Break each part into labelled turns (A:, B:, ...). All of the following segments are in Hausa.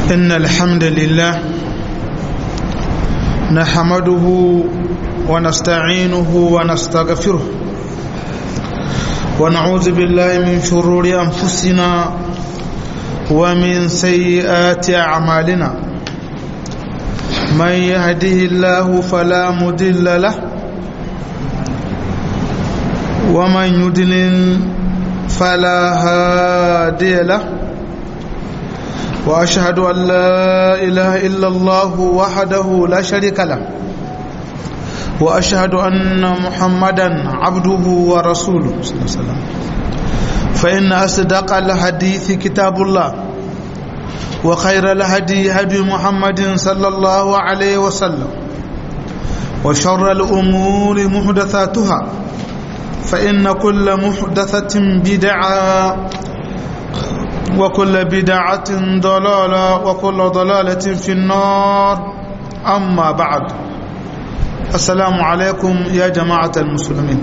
A: إن الحمد لله نحمده ونستعينه ونستغفره ونعوذ بالله من شرور أنفسنا ومن سيئات أعمالنا من يهده الله فلا مضل له ومن يضلل فلا هادي له واشهد ان لا اله الا الله وحده لا شريك له واشهد ان محمدا عبده ورسوله صلى الله عليه وسلم فان اصدق الحديث كتاب الله وخير الهدي هدي محمد صلى الله عليه وسلم وشر الامور محدثاتها فإن كل محدثة بدعة وكل بدعة ضلالة وكل ضلالة في النار أما بعد السلام عليكم يا جماعة المسلمين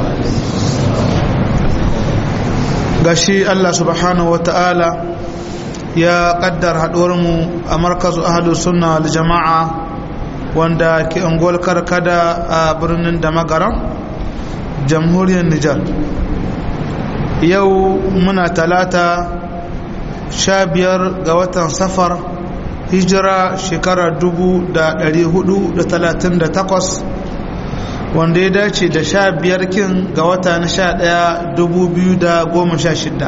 A: gashi Allah subhanahu wa ta'ala ya kaddar haɗuwarmu a markazu ahalu sunna wal jama'a wanda ke ungol karkada a birnin da magaran jamhuriyar Nijar yau muna talata sha biyar ga watan safar hijira shekara dubu da dari hudu da talatin da takwas wanda ya dace da sha biyar kin ga wata na sha daya dubu biyu da goma sha shida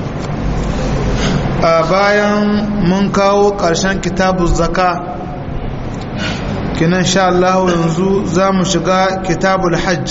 A: a bayan mun kawo ƙarshen kitabun zaka kinan sha Allah yanzu za mu shiga kitabul hajj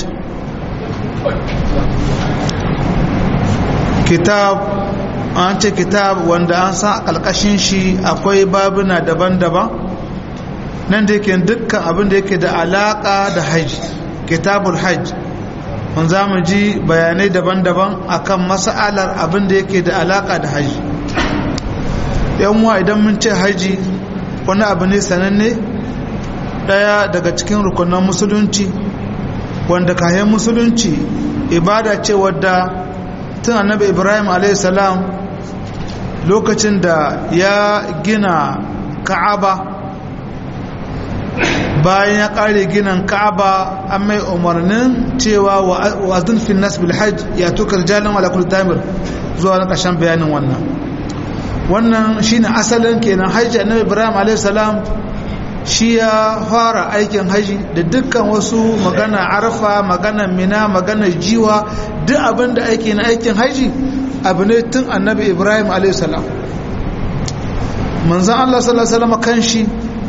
A: kitab an ce kitab wanda an san a ƙalƙashin shi akwai babuna daban-daban nan da yake dukkan abin da yake da alaƙa da hajji kitabul hajj mun za mu ji bayanai daban-daban akan mas'alar abin da yake da alaƙa da hajji yanwa idan mun ce hajji wani abu ne sananne ɗaya daga cikin rukunan musulunci wanda kayan musulunci ibada ce wadda tun annabi ibrahim salam lokacin da ya gina ka'aba bayan ya kare ginin ka'aba an mai umarnin cewa wa azin fin nas bil hajj ya tukar jalin ala kulli tamir zuwa na ƙarshen bayanin wannan wannan shine asalin kenan hajji annabi ibrahim salam shi ya fara aikin haji da dukkan wasu magana arfa magana mina magana jiwa duk abin da aiki na aikin haji abu ne tun annabi ibrahim a.s. manzan allah sallallahu kan shi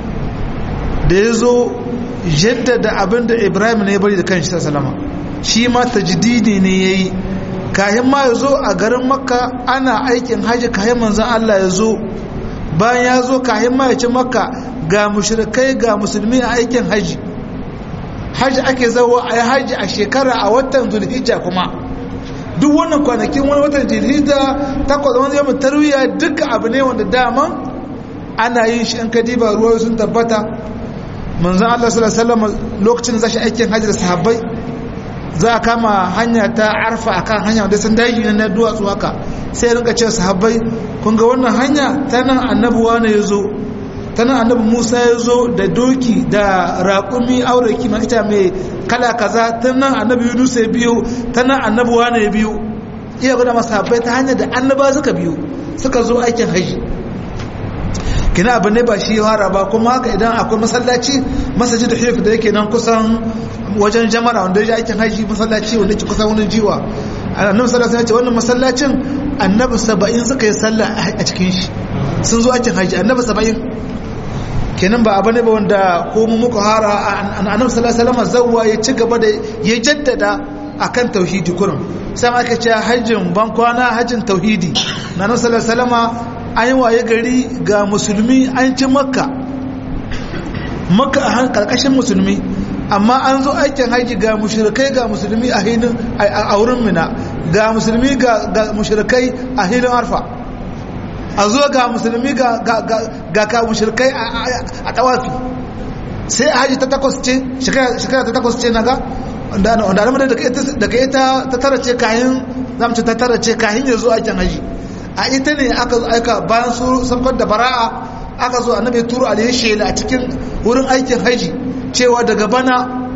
A: da ya zo jaddada abin da ibrahim ne ya bari da kan shi sallama shi ma tajdidi ne ya yi kayan ma ya zo a garin makka ana aikin haji kayan manzan allah ya zo bayan ya zo kayan ma ya ci makka ga mushrikai ga musulmi a aikin haji haji ake zawo a yi haji a shekara a watan zulhijja kuma duk wannan kwanakin wani watan zulhijja takwas wani yamin tarwiya duka abu ne wanda dama ana yin shi an kadiba ruwa sun tabbata manzan Allah sallallahu alaihi wasallam lokacin da zashi aikin haji da sahabbai za a kama hanya ta arfa akan hanya da sun daji na duwatsu haka sai rinka cewa sahabbai kun ga wannan hanya ta nan annabuwa ne ya zo ta nan annabi musa ya zo da doki da raƙumi aureki ma ita mai kala kaza ta nan annabi yunus ya biyo ta nan annabi wane ya biyo iya gwada masu habbai ta hanyar da annaba suka biyo suka zo aikin haji kina abu ne ba shi hara ba kuma haka idan akwai masallaci masaji da hif da yake nan kusan wajen jamara wanda ya aikin haji masallaci wanda ke kusan wani jiwa annabi sallallahu alaihi wasallam wannan masallacin annabi 70 suka yi sallah a cikin shi sun zo aikin haji annabi 70 kenan ba abu ne ba wanda ko mu muka hara annabi sallallahu alaihi wasallam zawwa ya ci gaba da ya jaddada akan tauhidi kurum sai ma aka ce hajjin ban kwana hajjin tauhidi na annabi sallallahu alaihi wasallam an yi waye gari ga musulmi an ci makka makka a karkashin musulmi amma an zo aikin haji ga mushrikai ga musulmi a hinin a wurin mina ga musulmi ga mushrikai a hinin arfa a zo ga musulmi ga ka mushrikai a tawafi sai a haji ta takwas ce shekara ta takwas ce na ga wanda alamar daga ita ta tara ce kayan zamce ta tara ce kayan ya zo aikin haji a ita ne aka aika bayan su saukar da bara'a aka zo annabi turu alayhi shela a cikin wurin aikin haji cewa daga bana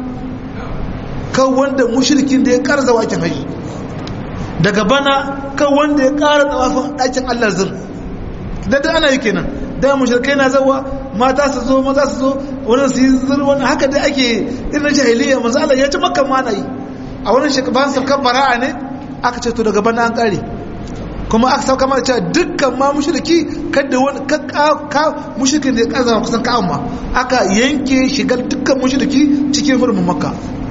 A: kan wanda mushrikin da ya karza aikin haji daga bana kan wanda ya kara tsawafin aikin Allah zin da da ana yi kenan da mushrikai na zawa mata su zo maza su zo wani su yi zuru wani haka dai ake irin jahiliya manzo Allah ya ci makka ma na yi a wani shekaban sabkan bara'a ne aka ce to daga bana an kare kuma aka sauka mana cewa dukkan ma mushriki kada wani ka mushrikin da ya kaza kusan ka amma aka yanke shigar dukkan mushriki cikin hurumin makka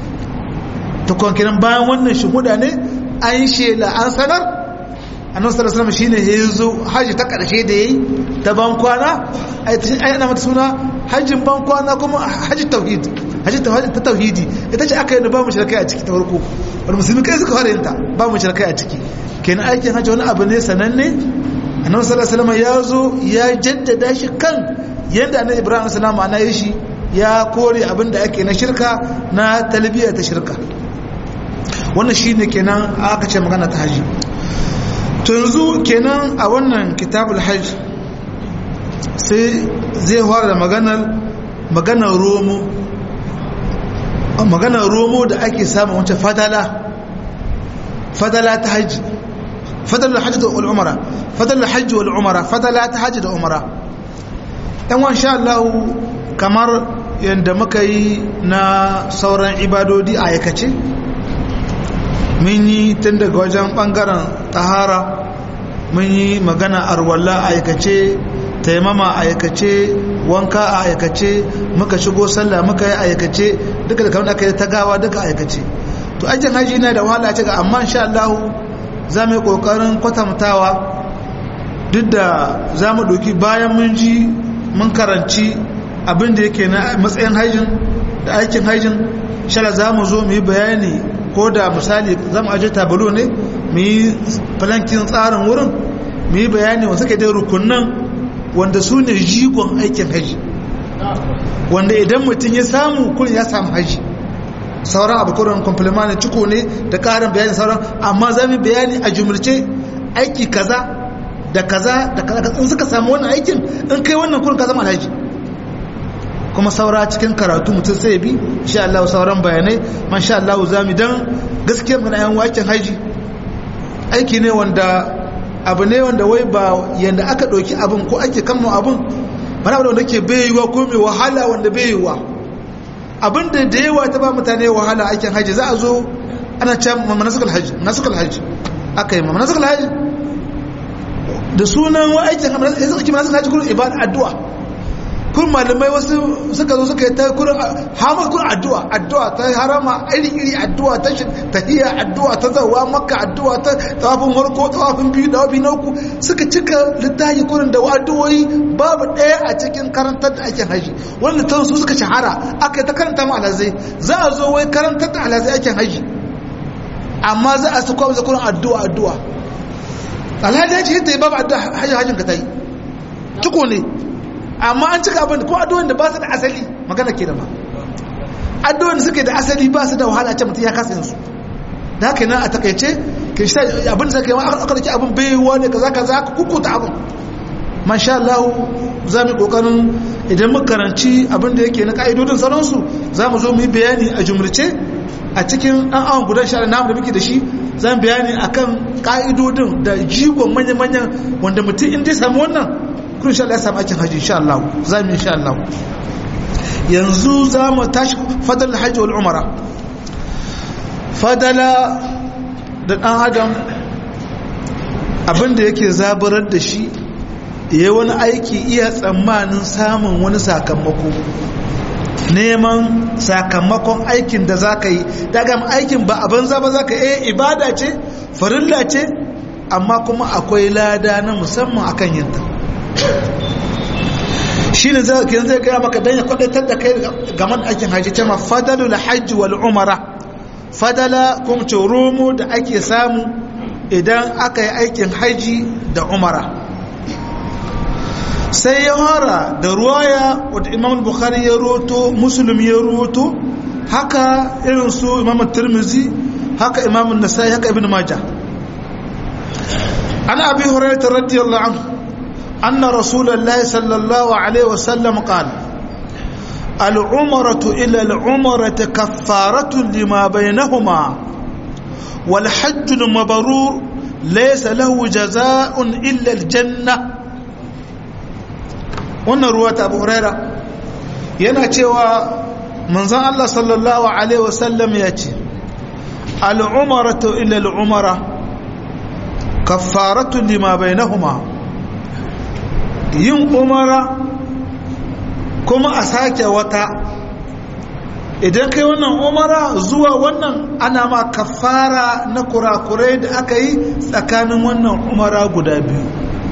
A: to kuma kiran bayan wannan shuhuda ne an shela an sanar annabi sallallahu alaihi wasallam shine yazo haji ta karshe da yayi ta ban kwana ai ana mata suna hajjin ban kwana kuma haji tauhid haji ta tauhidi ita ce aka yi da ba mu shirkai a ciki ta farko wani musulmi kai suka fara yinta ba mu shirkai a ciki kenan aikin hajji wani abu ne sananne annabi sallallahu alaihi wasallam ya zo ya jaddada shi kan yadda annabi ibrahim sallallahu alaihi wasallam ana shi ya kore abin da ake na shirka na talbiya ta shirka wannan shine kenan aka ce magana ta haji to yanzu kenan a wannan kitabul hajj sai zai fara da maganar maganar romo maganar romo da ake samun wancan fadala fadala ta hajji fadala hajji da al'umara fadala hajji wal umara fadala ta hajji da umara yan wan sha Allah kamar yadda muka yi na sauran ibadodi a aikace mun yi tun daga wajen bangaren tahara mun yi magana arwalla a aikace taimama a aikace wanka a aikace muka shigo sallah muka yi aikace duka da kamar aka yi ta gawa duka aikace to ajin haji na da wahala ce ga amma insha Allah za mu yi kokarin kwatantawa duk da za mu ɗauki bayan mun ji mun karanci abin da yake na matsayin hajjin da aikin hajjin shala za mu zo mu yi bayani ko da misali za mu aje tabalo ne mu yi falankin tsarin wurin mu yi bayani wasu ke dai rukunan wanda su ne jigon aikin haji wanda idan mutum ya samu kun ya samu haji sauran abu kurin compliment ne ciko ne da karin bayani sauran amma za mu bayani a jumurce aiki kaza da kaza da kaza in suka samu wannan aikin in kai wannan kurin ka zama alhaji kuma saura cikin karatu mutum sai bi insha Allah sauran bayanai masha Allah za mu dan gaskiya mun ayan wakin haji aiki ne wanda abu ne wanda wai ba yanda aka ɗauki abin ko ake kama abin bana abu wanda ke bayiwa ko mai wahala wanda bayiwa abin da da yawa ta ba mutane wahala aikin haji za a zo ana can manasukal haji manasukal haji aka yi manasukal haji da sunan wa aikin manasukal haji kuma ibada addu'a kun malamai wasu suka zo suka yi ta kurin hamar kurin addu'a addu'a ta harama iri-iri addu'a ta tahiyya addu'a ta zawa maka addu'a ta tawafin warko tawafin biyu tawafi na uku suka cika littafi kurin da addu'o'i babu ɗaya a cikin karantar da aikin haji wanda ta su suka shahara aka yi ta karanta mu alazai za a zo wai karantar da alazai aikin haji amma za a su kwa kurin addu'a addu'a alhaji ya ce yadda ya babu addu'a hajji hajjin ka ta yi ciko ne amma an cika abin ko addu'o'in da ba su da asali magana ke da ba addu'o'in da suke da asali ba su da wahala ce mutum ya kasa yansu da haka yana a takaice ke shi abin da suka yi aka dake abin baiwa ne kaza kaza aka kukuta abin masha Allah za mu kokarin idan muka karanci abin da yake na ka'idodin sauransu za mu zo mu yi bayani a jumlace a cikin ɗan awon gudan sha namu da muke da shi za mu bayani akan ka'idodin da jigon manya-manyan wanda mutum in dai samu wannan kun sha Allah ya samu aikin haji insha Allah za mu insha Allah yanzu za mu tashi fadal hajji wal umara fadala da dan adam abinda yake zaburar da shi ya wani aiki iya tsammanin samun wani sakamako neman sakamakon aikin da za ka yi daga aikin ba a banza ba za ka yi ibada ce farilla ce amma kuma akwai lada na musamman akan yinta shi ne zai zai gaya maka don ya kwadatar da kai game da aikin hajji ce ma fadalu la hajji wal umara fadala kuma ce romo da ake samu idan aka yi aikin hajji da umara sai ya hara da ruwaya wadda imam bukhari ya roto musulun ya roto haka irin su imam turmizi haka imam nasai haka ibn majah ana abi hurairah radiyallahu anhu أن رسول الله صلى الله عليه وسلم قال العمرة إلى العمرة كفارة لما بينهما والحج المبرور ليس له جزاء إلا الجنة wannan ruwa ta abu huraira yana cewa manzan Allah sallallahu Alaihi wasallam ya ce al'umaratu ila al'umara kaffaratu lima bainahuma yin umara kuma a sake wata idan kai wannan umara zuwa wannan ana ma kafara na kurakurai da aka yi tsakanin wannan umara guda biyu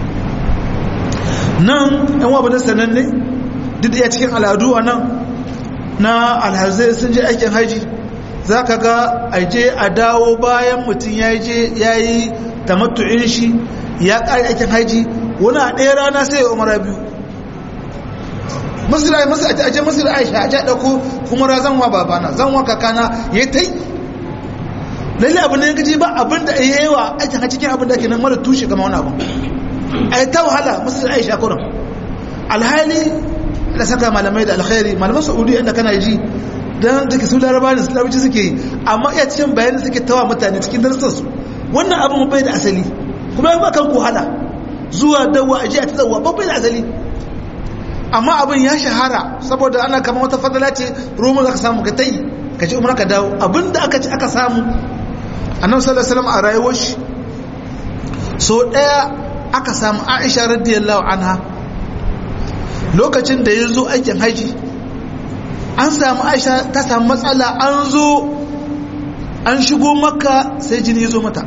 A: nan yan wabanin sananne duk da cikin al'adu a nan na alhazai sun je aikin haji za ka ga aje a dawo bayan mutum ya je ya yi tamattu'in shi ya ƙari aikin haji wani a ɗaya rana sai ya umara biyu masira masira a aje masira aisha a ja ɗauko kuma ra zanwa babana zanwa kakana ya ta yi lalle abu ne ya gaji ba abin da ya yi wa aikin haji cikin abin da ke nan mara tushe gama wani abu a yi ta wahala masira aisha kuran alhali da saka malamai da alkhairi malaman saudi yadda kana ji don da ke su laraba ne su larabci suke yi amma iya cikin bayanin suke tawa mutane cikin darussansu wannan abin bai da asali kuma ya kan wahala zuwa dawa a ji a ta tsawa babbai da asali amma abin ya shahara saboda ana kama wata fadala ce roman za ka samu ka tayi ka ci umar ka dawo abin da aka ci aka samu annabi sallallahu alaihi wasallam a rayuwar shi so daya aka samu aisha radiyallahu anha lokacin da ya zo aikin haji an samu aisha ta samu matsala an zo an shigo maka sai jini ya zo mata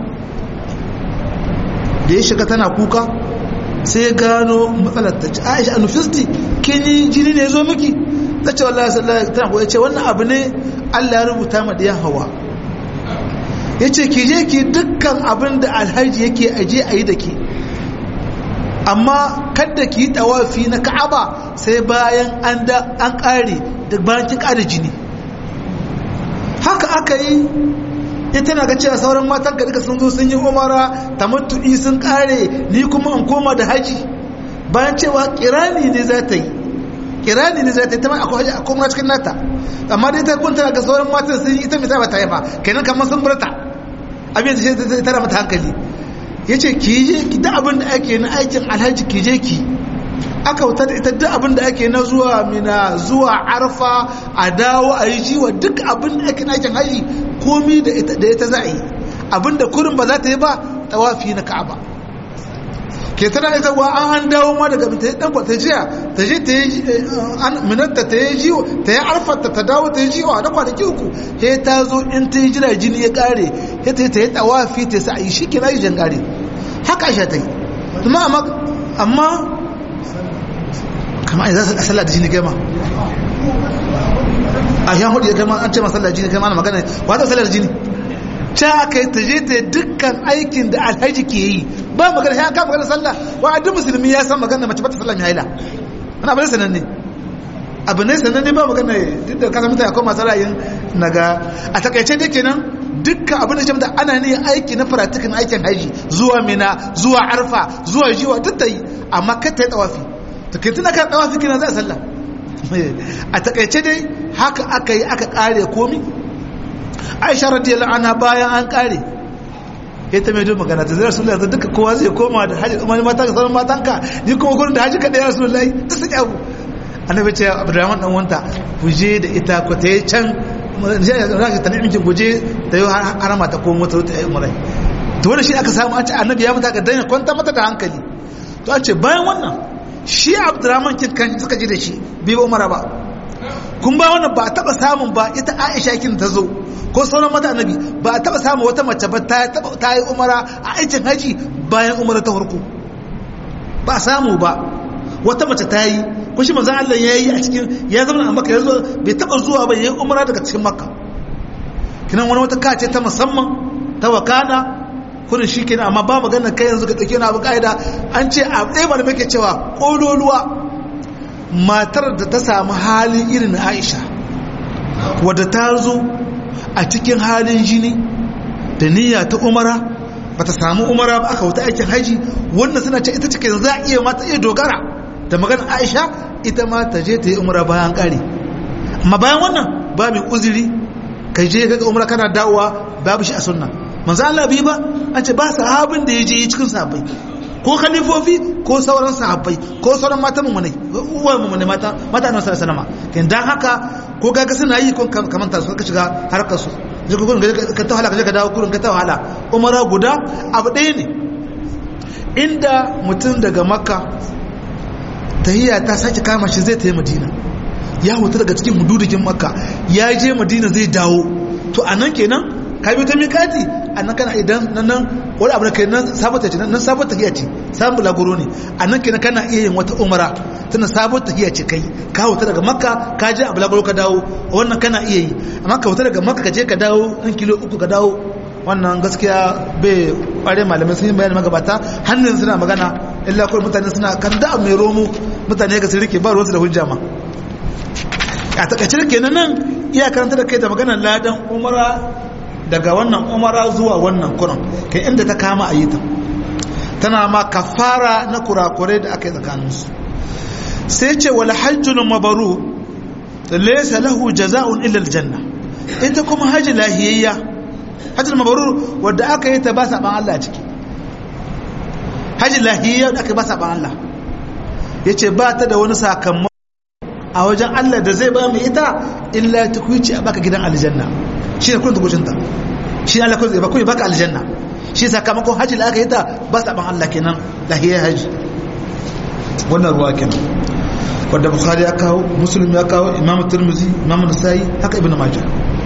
A: da ya shiga tana kuka sai gano matsalar ta ce aisha anufisti kin yi jini ne ya zo miki ta ce wallahi sallallahu tana kuwa ce wannan abu ne allah ya rubuta ma da hawa ya ce ki je ki dukkan abin da alhaji yake aje a yi da ke amma kadda ki yi tawafi na ka'aba sai bayan an da an kare da bayan kin kare jini haka aka yi ya tana ga cewa sauran matan ka duka sun zo sun yi umara tamattu'i sun kare ni kuma in koma da haji bayan cewa kirani ne za ta yi kirani ne za ta yi ta ma akwai haji a koma cikin nata amma dai ta kunta ga sauran matan sun yi ita mai ba ta yi ba kenan kamar sun burta abin da ta tara mata hankali ya ce ki je ki da abin da ake na aikin alhaji ki je ki aka wuta da ita duk abin da ake na zuwa mina zuwa arfa a dawo a yi jiwa duk abin da ake na aikin haji komi da ita za a yi abin da kurin ba za ta yi ba tawafi na ka'aba ke tana ita wa an an dawo ma daga ta yi dan ta jiya ta je ta yi minanta ta yi jiwo ta yi arfarta ta dawo ta yi jiwo a na kwanaki uku he ta zo in ta yi jira jini ya kare he ta yi ta yi tawafi ta sa a yi shi kira yi jan kare haka shi ta yi amma amma kama za su sallah da jini kai ma a yan hudu ya kai ma an ce ma sallah da jini kai ma na magana wata sallah da jini ta aka yi ta je ta dukkan aikin da alhaji ke yi ba magana ya ka magana sallah wa duk musulmi ya san magana mace bata sallah mai haila wani abu ne sananne abu ne sananne ba magana duk da kasa mutane akwai masu ra'ayin naga a takaice da kenan dukkan abin da jama'a ana ne aiki na faratikin aikin haji zuwa mina zuwa arfa zuwa jiwa duk ta yi amma kar ta yi tawafi to ke tuna kan tawafi kina za a sallah a takaice dai haka aka yi aka kare komi aisha radiyallahu anha bayan an kare ita mai jin magana ta zai rasulullah ta duka kowa zai koma da haji kuma mata ka sauran matanka ni kuma gurin da haji kada ya rasulullah ta saki abu annabi ce abdurrahman dan wanta ku je da ita ku ta yi can rashi ta nemi ku je ta yi harama ta komo ta ta yi umarai to wanda shi aka samu an ce annabi ya mata ka daina kwanta mata da hankali to an ce bayan wannan shi abdurrahman kin kan suka ji da shi bai ba umara ba kun ba wannan ba a taba samun ba ita aisha kin ta zo ko sauran mata annabi ba a taba samun wata mace ba ta ta yi umara a aikin haji bayan umara ta farko ba samu ba wata mace ta yi kun shi manzon Allah ya yi a cikin ya zama a makka ya zo bai taba zuwa ba ya yi umara daga cikin makka kinan wani wata kace ta musamman ta wakana kurin shi kenan amma ba magana kai yanzu ka dauke na abu kaida an ce a tsaye ba da muke cewa kololuwa matar da ta samu halin irin Aisha wadda ta zo a cikin halin jini da niyya ta umara bata samu umara ba aka wuta aikin haji wannan suna ce ita ce za a iya mata iya dogara da magana aisha ita ma ta je ta yi umara bayan kare amma bayan wannan ba mai uzuri kai je kaga umara kana dawowa babu shi a sunna manzo Allah bi ba an ce ba sahabin da ya je cikin sahabbai ko khalifofi ko sauran sahabbai ko sauran mata mummunai uwar mummunai mata mata annabi sallallahu alaihi wasallam kin dan haka ko kaga suna yi ko kaman ta suka shiga harkar su je ku gurin ka ta wahala ka je ka dawo gurin ka ta wahala umara guda abu ɗaya ne inda mutum daga makka tahiyya ta sake kama shi zai tayi madina ya hutu daga cikin hududukin makka ya je madina zai dawo to anan kenan ka bi ta mikati annan kana idan nan nan wani abu da kai nan sabon tafiya nan sabon tafiya ce sabon bulaguro ne annan kenan kana iya yin wata umara tana sabon tafiya ce kai ka huta daga makka ka je a bulaguro ka dawo wannan kana iya yi amma ka huta daga makka ka je ka dawo nan kilo uku ka dawo wannan gaskiya bai kware malamai sun yi bayani magabata hannun suna magana illa kawai mutane suna kan da mai romo mutane ga su rike ba ruwansu da hujja ma a takaice kenan nan iya karanta da kai da maganar ladan umara daga wannan umara zuwa wannan kuran kai inda ta kama a yi ta tana ma kafara na kurakurai da aka yi tsakaninsu sai ce wal hajjul mabaru laysa lahu jaza'un illa aljanna ita kuma haji lahiyayya hajjul mabaru wanda aka yi ta ba saban Allah ciki haji lahiyayya da aka ba saban Allah yace ba ta da wani sakamako a wajen Allah da zai ba mu ita illa tukuici a baka gidan aljanna shi ne kullum tukucinta shi ne Allah kullum ba kuyi baka aljanna shi sakamakon hajji da aka yi ta ba saban Allah kenan lahiyar hajji wannan ruwa kenan wadda bukhari ya kawo muslim ya kawo imam turmuzi imam nasa'i haka ibn majah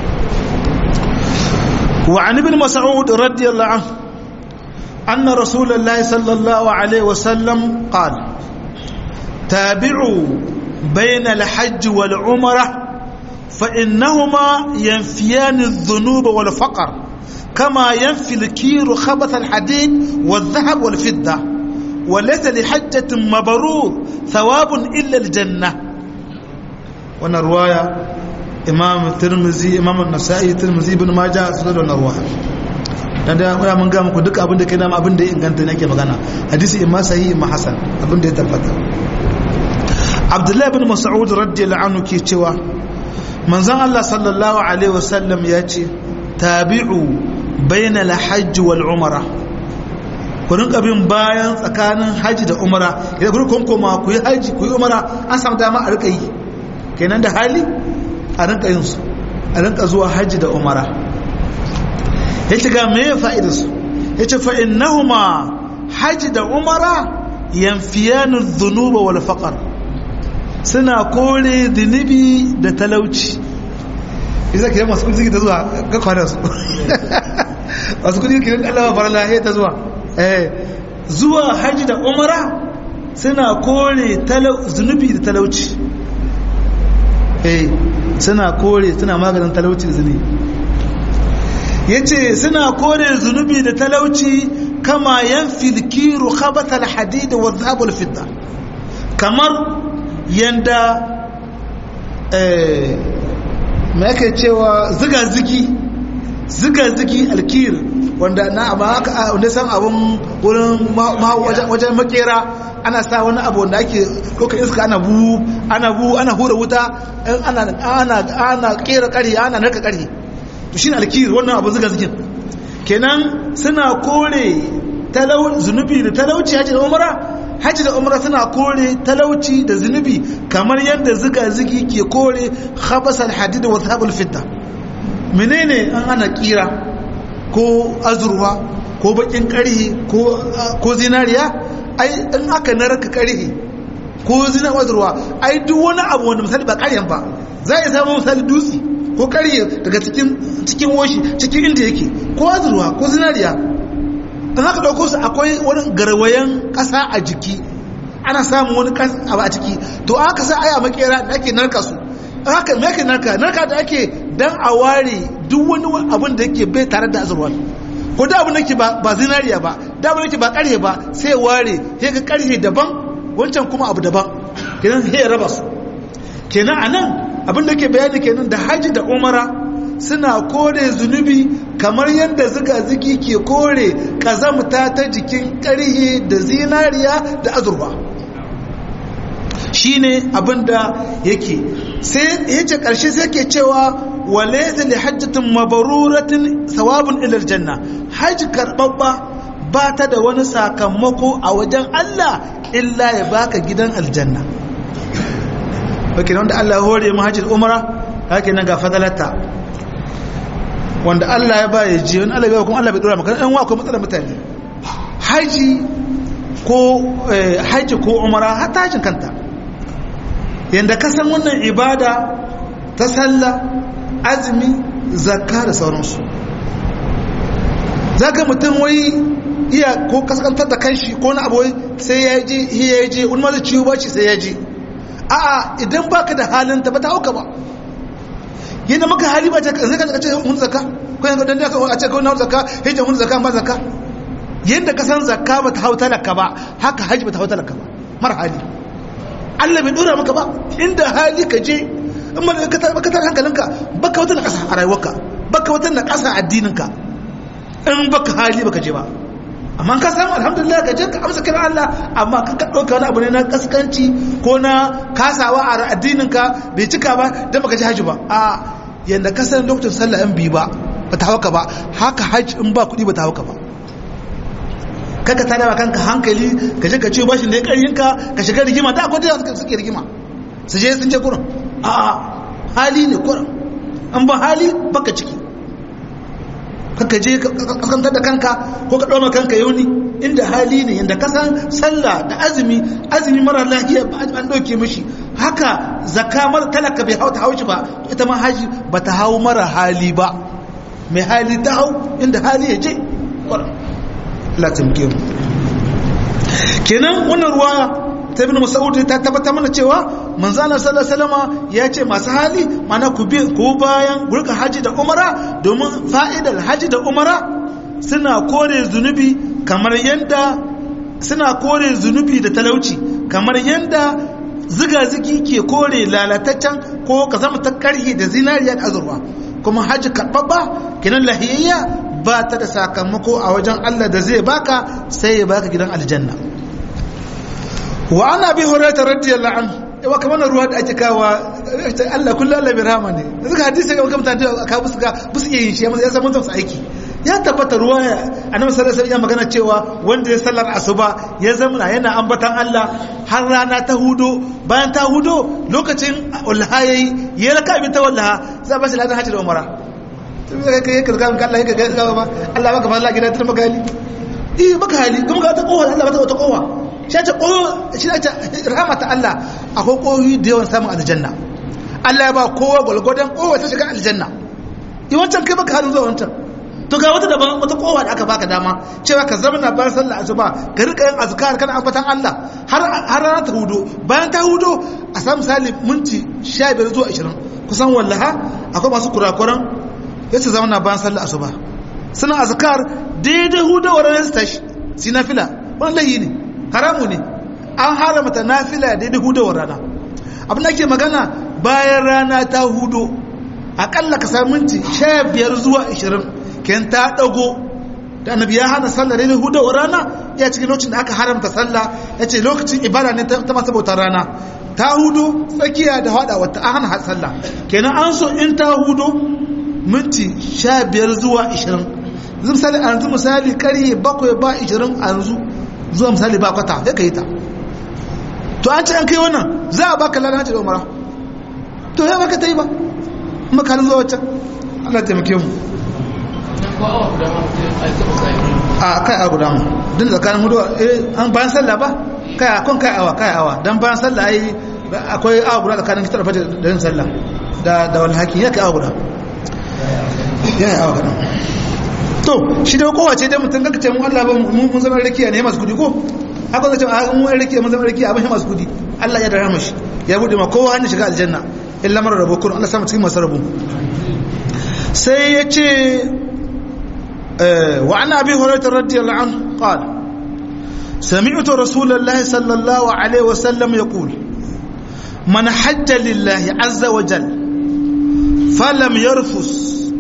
A: wa an ibn mas'ud radiyallahu anhu anna rasulullahi sallallahu alaihi wasallam qala tabi'u bayna al-hajj wal umrah فإنهما ينفيان الذنوب والفقر كما ينفي الكير خبث الحديد والذهب والفضة وليس لحجة مبرور ثواب إلا الجنة وانا رواية إمام الترمذي إمام النسائي الترمذي بن ماجه سنة وانا رواية dan da ya mun ga muku duk abin da kai dama abin da ya inganta ne ake magana hadisi imma sahih imma hasan abin da ya tabbata Abdullahi bin Mas'ud radiyallahu anhu ke cewa manzon Allah sallallahu alaihi wasallam ya ce tabi'u bayna al-hajj wal umra ku rinka bin bayan tsakanin haji da umra idan ku kun koma ku yi haji ku yi umra an samu dama a rika yi kenan da hali a rinka yin su a rinka zuwa haji da umra yace ga me fa'idar su yace fa innahuma haji da umra yanfiyanu dhunuba wal faqr suna kore zunubi da talauci isa ke masu kudi ta zuwa ga kwanar su masu kudi ke allawa farala ya ta zuwa zuwa hajji da umara suna kore zunubi da talauci suna kore suna maganin talauci da zunubi ya ce suna kore zunubi da talauci kama yan filkiru khabatal hadida wa zahabul fidda kamar yanda mai ake cewa ziga-zigi ziga-zigi alkir wanda na amma haka wanda san abun wurin wajen makera ana sa wani abu wanda ake koka iska ana bu ana bu ana hura wuta ana kera kari ana narka kari to shi alkir wannan abu ziga-zigin kenan suna kore zunubi da talauci hajji da umara hajji da umra suna kore talauci da zunubi kamar yadda ziga-zigi ke kore khabasal hadid wa zahabul fidda menene an ana kira ko azurwa ko bakin karhi ko zinariya ai in aka narka karhi ko zina azurwa ai duk wani abu wanda misali ba karyan ba za a samu misali dutse ko karye daga cikin cikin woshi cikin inda yake ko azurwa ko zinariya in haka ɗauko su akwai wani garwayen ƙasa a jiki ana samun wani abu a ciki to aka sa aya makera da ake narka su haka me ake narka narka da ake dan a ware duk wani abin da yake bai tare da azurwa ko da abin da yake ba zinariya ba da abin da yake ba ƙarhe ba sai ware sai ga ƙarhe daban wancan kuma abu daban kenan sai ya raba su kenan anan abin da yake bayani kenan da haji da umara suna kore zunubi kamar yadda ziga-zigi ke kore kazamta ta jikin ƙarhe da zinariya da azurfa shi ne abinda yake sai ya ce ƙarshe sai ke cewa wale zai hajjatin mabaruratin sawabin ilar janna hajji karɓaɓɓa ba ta da wani sakamako a wajen Allah illa ya baka gidan aljanna wake wanda Allah hore mu hajji umara haka nan ga fadalata wanda Allah ya ba ya ji wani Allah ya kuma Allah bai dora maka ɗan wa akwai matsalar mutane haji ko haji ko umara har tashin kanta yanda ka san wannan ibada ta sallah azumi zakka da sauransu zaka mutum wai iya ko kaskantar da kanshi ko na abu sai ya je ya je wani ma zai ciwo baci sai ya je a'a idan baka da halin ta ba ta hauka ba yadda maka hali ba zai ka ce hun zakka ko yanzu dan ka a ce ko na zakka hijja hun zakka ba zakka yadda ka san zakka ba ta hau talaka ba haka haji ba ta hau talaka ba mar hali Allah bai dora maka ba inda hali ka je in ma ka tar ka tar hankalinka baka wata na kasa a rayuwarka baka wata na kasa addininka in baka hali baka je ba amma ka samu alhamdulillah ka je ka amsa kiran Allah amma ka ka dauka wani abu ne na kaskanci ko na kasawa a addinin ka bai cika ba dan baka ji haji ba a yanda ka san lokacin sallah in bi ba ba ta hauka ba haka haji in ba kuɗi ba ta hauka ba kaka ta dawa kanka hankali ka je ka ce bashin da ya ƙaryin ka ka shiga rigima da akwai da suke rigima su je sun je kurin a hali ne kurin an ba hali baka ciki kaka je kaskantar da kanka ko ka ɗauma kanka yauni inda hali ne yadda ka san sallah da azumi azumi mara lahiya an ɗauke mishi haka zakka mara talaka bai hau ta haushi ba ita ma haji ba ta hau mara hali ba mai hali ta hau inda hali ya je latin mu kenan wannan ruwa ta ibn mas'ud ta tabbata mana cewa manzo Allah sallallahu alaihi wasallam ya ce masu hali mana ku bi ku bayan gurka haji da umara domin fa'idar haji da umara suna kore zunubi kamar yanda suna kore zunubi da talauci kamar yanda ziga-zigi ke kore lalataccen ko ka zama ta karhi da zinariya da azurwa kuma haji karɓaɓɓa kenan lahiyayya ba ta da sakamako a wajen Allah da zai baka sai ya baka gidan aljanna wa ana bi hurairah radiyallahu anhu yawa kamar ruwa da ake kawa Allah kullu Allah bi rahama ne suka hadisi ga kamta da ka busu ga busu yin shi ya san mun su aiki ya tabbata ruwa annabi sallallahu alaihi wasallam magana cewa wanda ya sallar asuba ya zamana yana ambatan Allah har rana ta hudo bayan ta hudo lokacin ulhayi ya raka bi ta wallaha za ba shi ladan hajji da umara tun da kai ka ga Allah ya ga ba Allah baka fara gidan tun maka hali eh maka hali kuma ga ta kowa Allah ba ta wata kowa shi ta kowa shi ta rahmata Allah akwai koyi da yawan samun aljanna Allah ya ba kowa gwalgwadon kowa ta shiga aljanna yi wancan kai baka halin zuwa wancan to ga wata daban wata kowa da aka baka dama cewa ka zama na bayan sallah asuba ka rika yin azkar kana ambatan Allah har har rana ta hudo bayan ta hudo a samu misali minti 15 zuwa 20 kusan wallaha akwai masu kurakuran yace zama na bayan sallah asuba suna azkar daidai hudawar ranar su tashi si nafila wani layi ne haramu ne an haramta nafila daidai hudawar rana abin da ke magana bayan rana ta hudo akalla ka samu minti 15 zuwa 20 ken ta dago da annabi ya hana sallah daidai hudawar rana ya cikin lokacin da aka haramta sallah ya ce lokacin ibada ne ta masu bautar rana ta hudu tsakiya da hada wata an hana sallah kenan an so in ta hudu minti sha biyar zuwa ishirin yanzu misali a yanzu misali karye bakwai ba ishirin a yanzu zuwa misali ba kwata ya ka yi ta to an ce an kai wannan za a baka lalata hajji da umara to ya baka ta yi ba makalin zuwa waccan allah taimake mu a kai a guda mu din tsakanin hudu an bayan sallah ba kai a kun kai awa kai awa dan bayan sallah ai akwai awa guda tsakanin kitar fata da yin sallah da da wani hakin ya kai awa guda ya yi awa guda to shi da kowace dai mutum kanka ce mun Allah ba mun zama rakiya ne masu kudi ko haka zai ce a mun rakiya mun zama rakiya abin masu kudi Allah ya dara mashi ya bude ma kowa hannun shiga aljanna illa mara rabo kun Allah sama cikin masu rabu sai ya ce وعن أبي هريرة رضي الله عنه قال سمعت رسول الله صلى الله عليه وسلم يقول من حج لله عز وجل فلم يرفس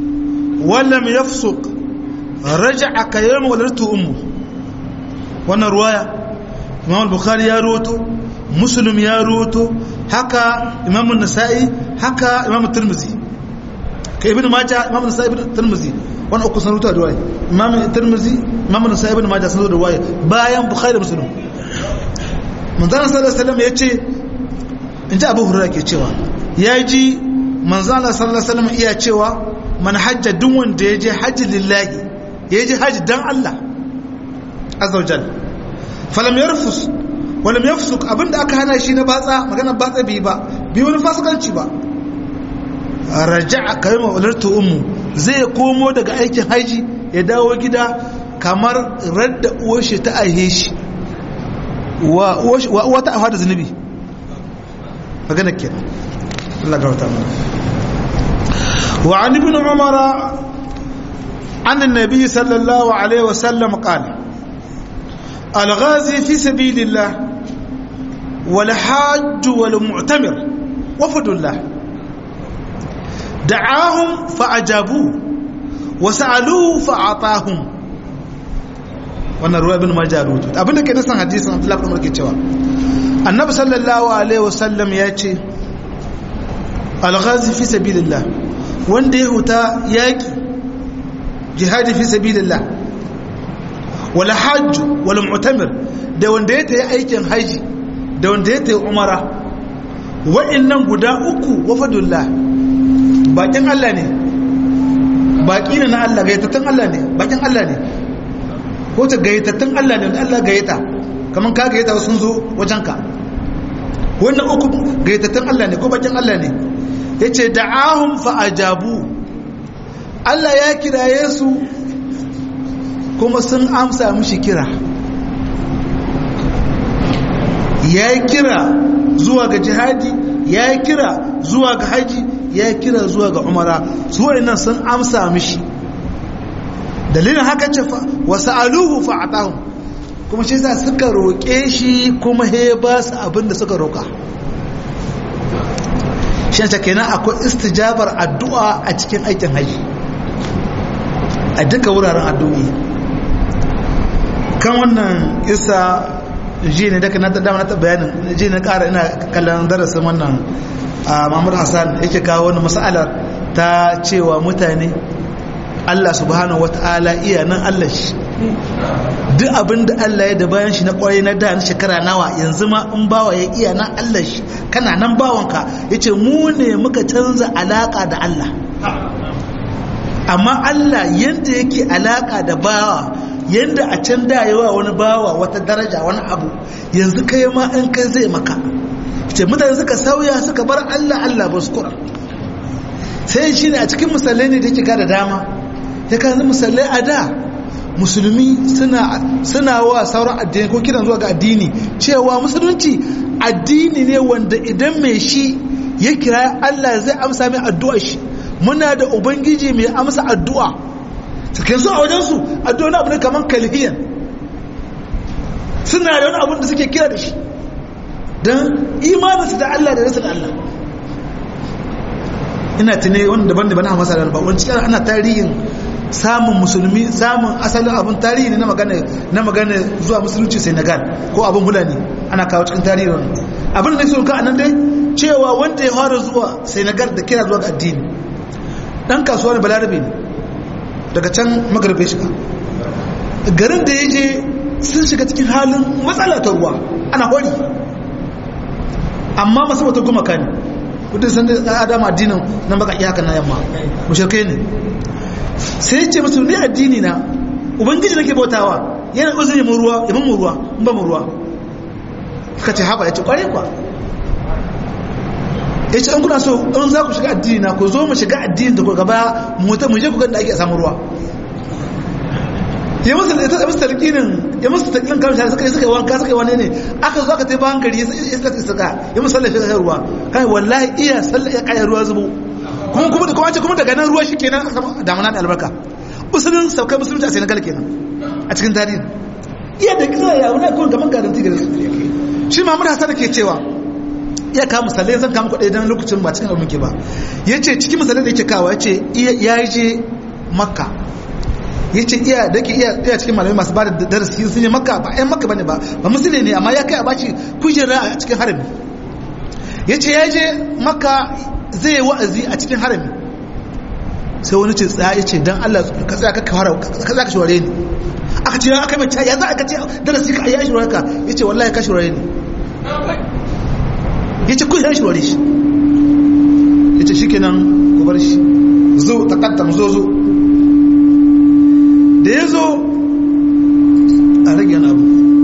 A: ولم يفسق رجع كيوم ولدته أمه وانا رواية إمام البخاري يا روتو مسلم يا روتو حكى إمام النسائي حكى إمام الترمذي كابن ماجه إمام النسائي ابن الترمذي وانا أكو سنروتو رواية إمام الترمذي إمام النسائي ابن ماجه سنروتو رواية بايان بخاري مسلم من ذلك صلى الله عليه وسلم يتشي in ji abu hurra ke cewa ya ji manzana sallallahu alaihi wasallam iya cewa man hajja duk wanda ya je hajji lillahi ya je hajji dan Allah azza wajal falam yarfus walam yafsuk abinda aka hana shi na batsa magana batsa bi ba bi wani fasikanci ba raja'a kayma walartu ummu zai komo daga aikin haji ya dawo gida kamar radda uwar shi ta aihe shi wa uwa ta afa da zunubi magana kenan Allah ga wata mana wa an ibn umar an annabi sallallahu alaihi wasallam qala al-ghazi fi sabilillah wal hajj wal mu'tamir wafdullah da'ahum fa'ajabu wa sa'aluhu fa'atahum wannan ruwa ibn majah rutu abinda ke nasan hadisin Abdullah ibn Umar ke cewa annabi sallallahu alaihi wasallam ya ce alghazi fi sabilillah wanda ya huta yaki jihadi fi sabilillah wala hajj wala mu'tamir da wanda ya tayi aikin haji da wanda ya tayi umara wa'annan guda uku wafadullah bakin Allah ne baki ne na Allah gayyatattun Allah ne bakin Allah ne ko ta gayyatattun Allah ne Allah gayyata kaman ka gayyata sun zo wajenka wannan uku gaitattun Allah ne ko bakin Allah ne ya ce da'ahun fa'ajabu Allah ya kiraye su kuma sun amsa mishi kira ya kira zuwa ga jihadi ya kira zuwa ga haji ya kira zuwa ga umara su nan sun amsa mishi dalilin haka ce wasu aluhu fa'atahun kuma shi sa suka roƙe shi kuma he ba su abinda suka roƙa shi ta kenan akwai istijabar addu'a a cikin aikin haji a duka wuraren addu'o'i kan wannan isa ji ne daga na dama na bayanin ji ne ƙara ina kallon darasin wannan mahmud hassan yake kawo wani matsalar ta cewa mutane allah subhanahu wata'ala iya nan allah shi duk abin da Allah ya da bayan shi na kwarai na da na shekara nawa yanzu ma in bawa ya iya na Allah shi kana nan bawanka ya ce mu ne muka canza alaka da Allah amma Allah yadda yake alaka da bawa yadda a can da yawa wani bawa wata daraja wani abu yanzu kai ma in kai zai maka ce mutane suka sauya suka bar Allah Allah ba su kura sai shi ne a cikin misalai ne da yake da dama ya kan misalai a da musulmi suna wa sauran addini ko kiran zuwa ga addini cewa musulunci addini ne wanda idan mai shi ya kira Allah zai amsa mai addu'a shi muna da ubangiji mai amsa addu'a cikin su a wajensu addu'a na abu ne kamar kalhiyan suna da wani abin da suke kira da shi don imaninsu da Allah da rasu da Allah ina tune wanda daban-daban a masarar ba wani cikin ana tarihin samun musulmi samun asalin abin tarihi ne na magana na magana zuwa musulunci senegal ko abin hulani ana kawo cikin tarihin abin da nake ka anan dai cewa wanda ya fara zuwa senegal da kira zuwa ga addini dan kasuwa ne balarabe ne daga can magarbe shiga garin da ya je sun shiga cikin halin matsala ta ruwa ana hori amma masu wata gumaka ne kudin san da adama addinin nan baka iyaka na yamma mushrikai ne sai ce musu ne addini na ubangiji nake bautawa yana uzuri mu ruwa ya mu ruwa in ba mu ruwa suka ce haba ya ce kware kwa ya ce an kuna so in za ku shiga addini na ku zo mu shiga addini da ku gaba mu ta mu je ku ga da ake samu ruwa ya musu ya musu talqinin ya musu talqinin kan shi suka yi suka wanka suka yi wane ne aka zo aka tai ba hankali ya suka suka ya musu sallafi da ruwa kai wallahi iya sallah ya kai ruwa zubo kuma kuma kuma ce kuma daga nan ruwa shikenan aka samu damana da albarka musulun saukai musulunci a Senegal kenan a cikin tarihi iya da kisa ya wani kuma gaban garanti gare su shi Muhammad Hassan ke cewa iya ka misalai zan kama kuɗi don lokacin ba cikin abin ke ba ya ce cikin misalai da yake kawo ya ce ya je makka ya ce iya da ke iya cikin malamai masu ba da darasi sun yi makka ba yan makka bane ba ba musulmi ne amma ya kai a baci kujera a cikin harami ya ce ya je makka zai yi wa'azi a cikin harami sai wani ce tsaya ya ce don allah ka tsaya ka ka shaware ni aka ce aka mai ya za a kace darasi ka ya shaware ka ya ce wallahi ka shaware ni ya ce kun ya shaware shi ya ce shi kenan ku bar shi zo takaddam zo zo da ya zo a rage abu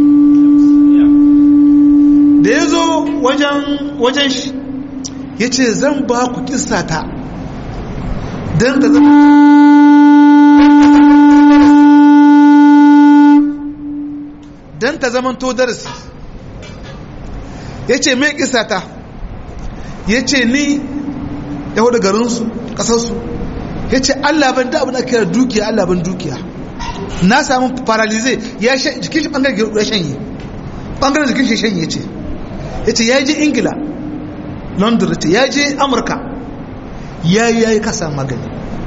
A: da ya zo wajen shi ya ce zan ba ku ta don ta zama don ta zama to darasi ya ce mai ta ya ce ni yahu da garinsu ƙasarsu ya ce allah ban da abin da kira dukiya allah ban dukiya na samu paralize ya jikin shi bangaren ya shanye bangaren jikin shi shanye ce ya ce ya je ingila london ce ya je amurka ya yi ya yi kasa magani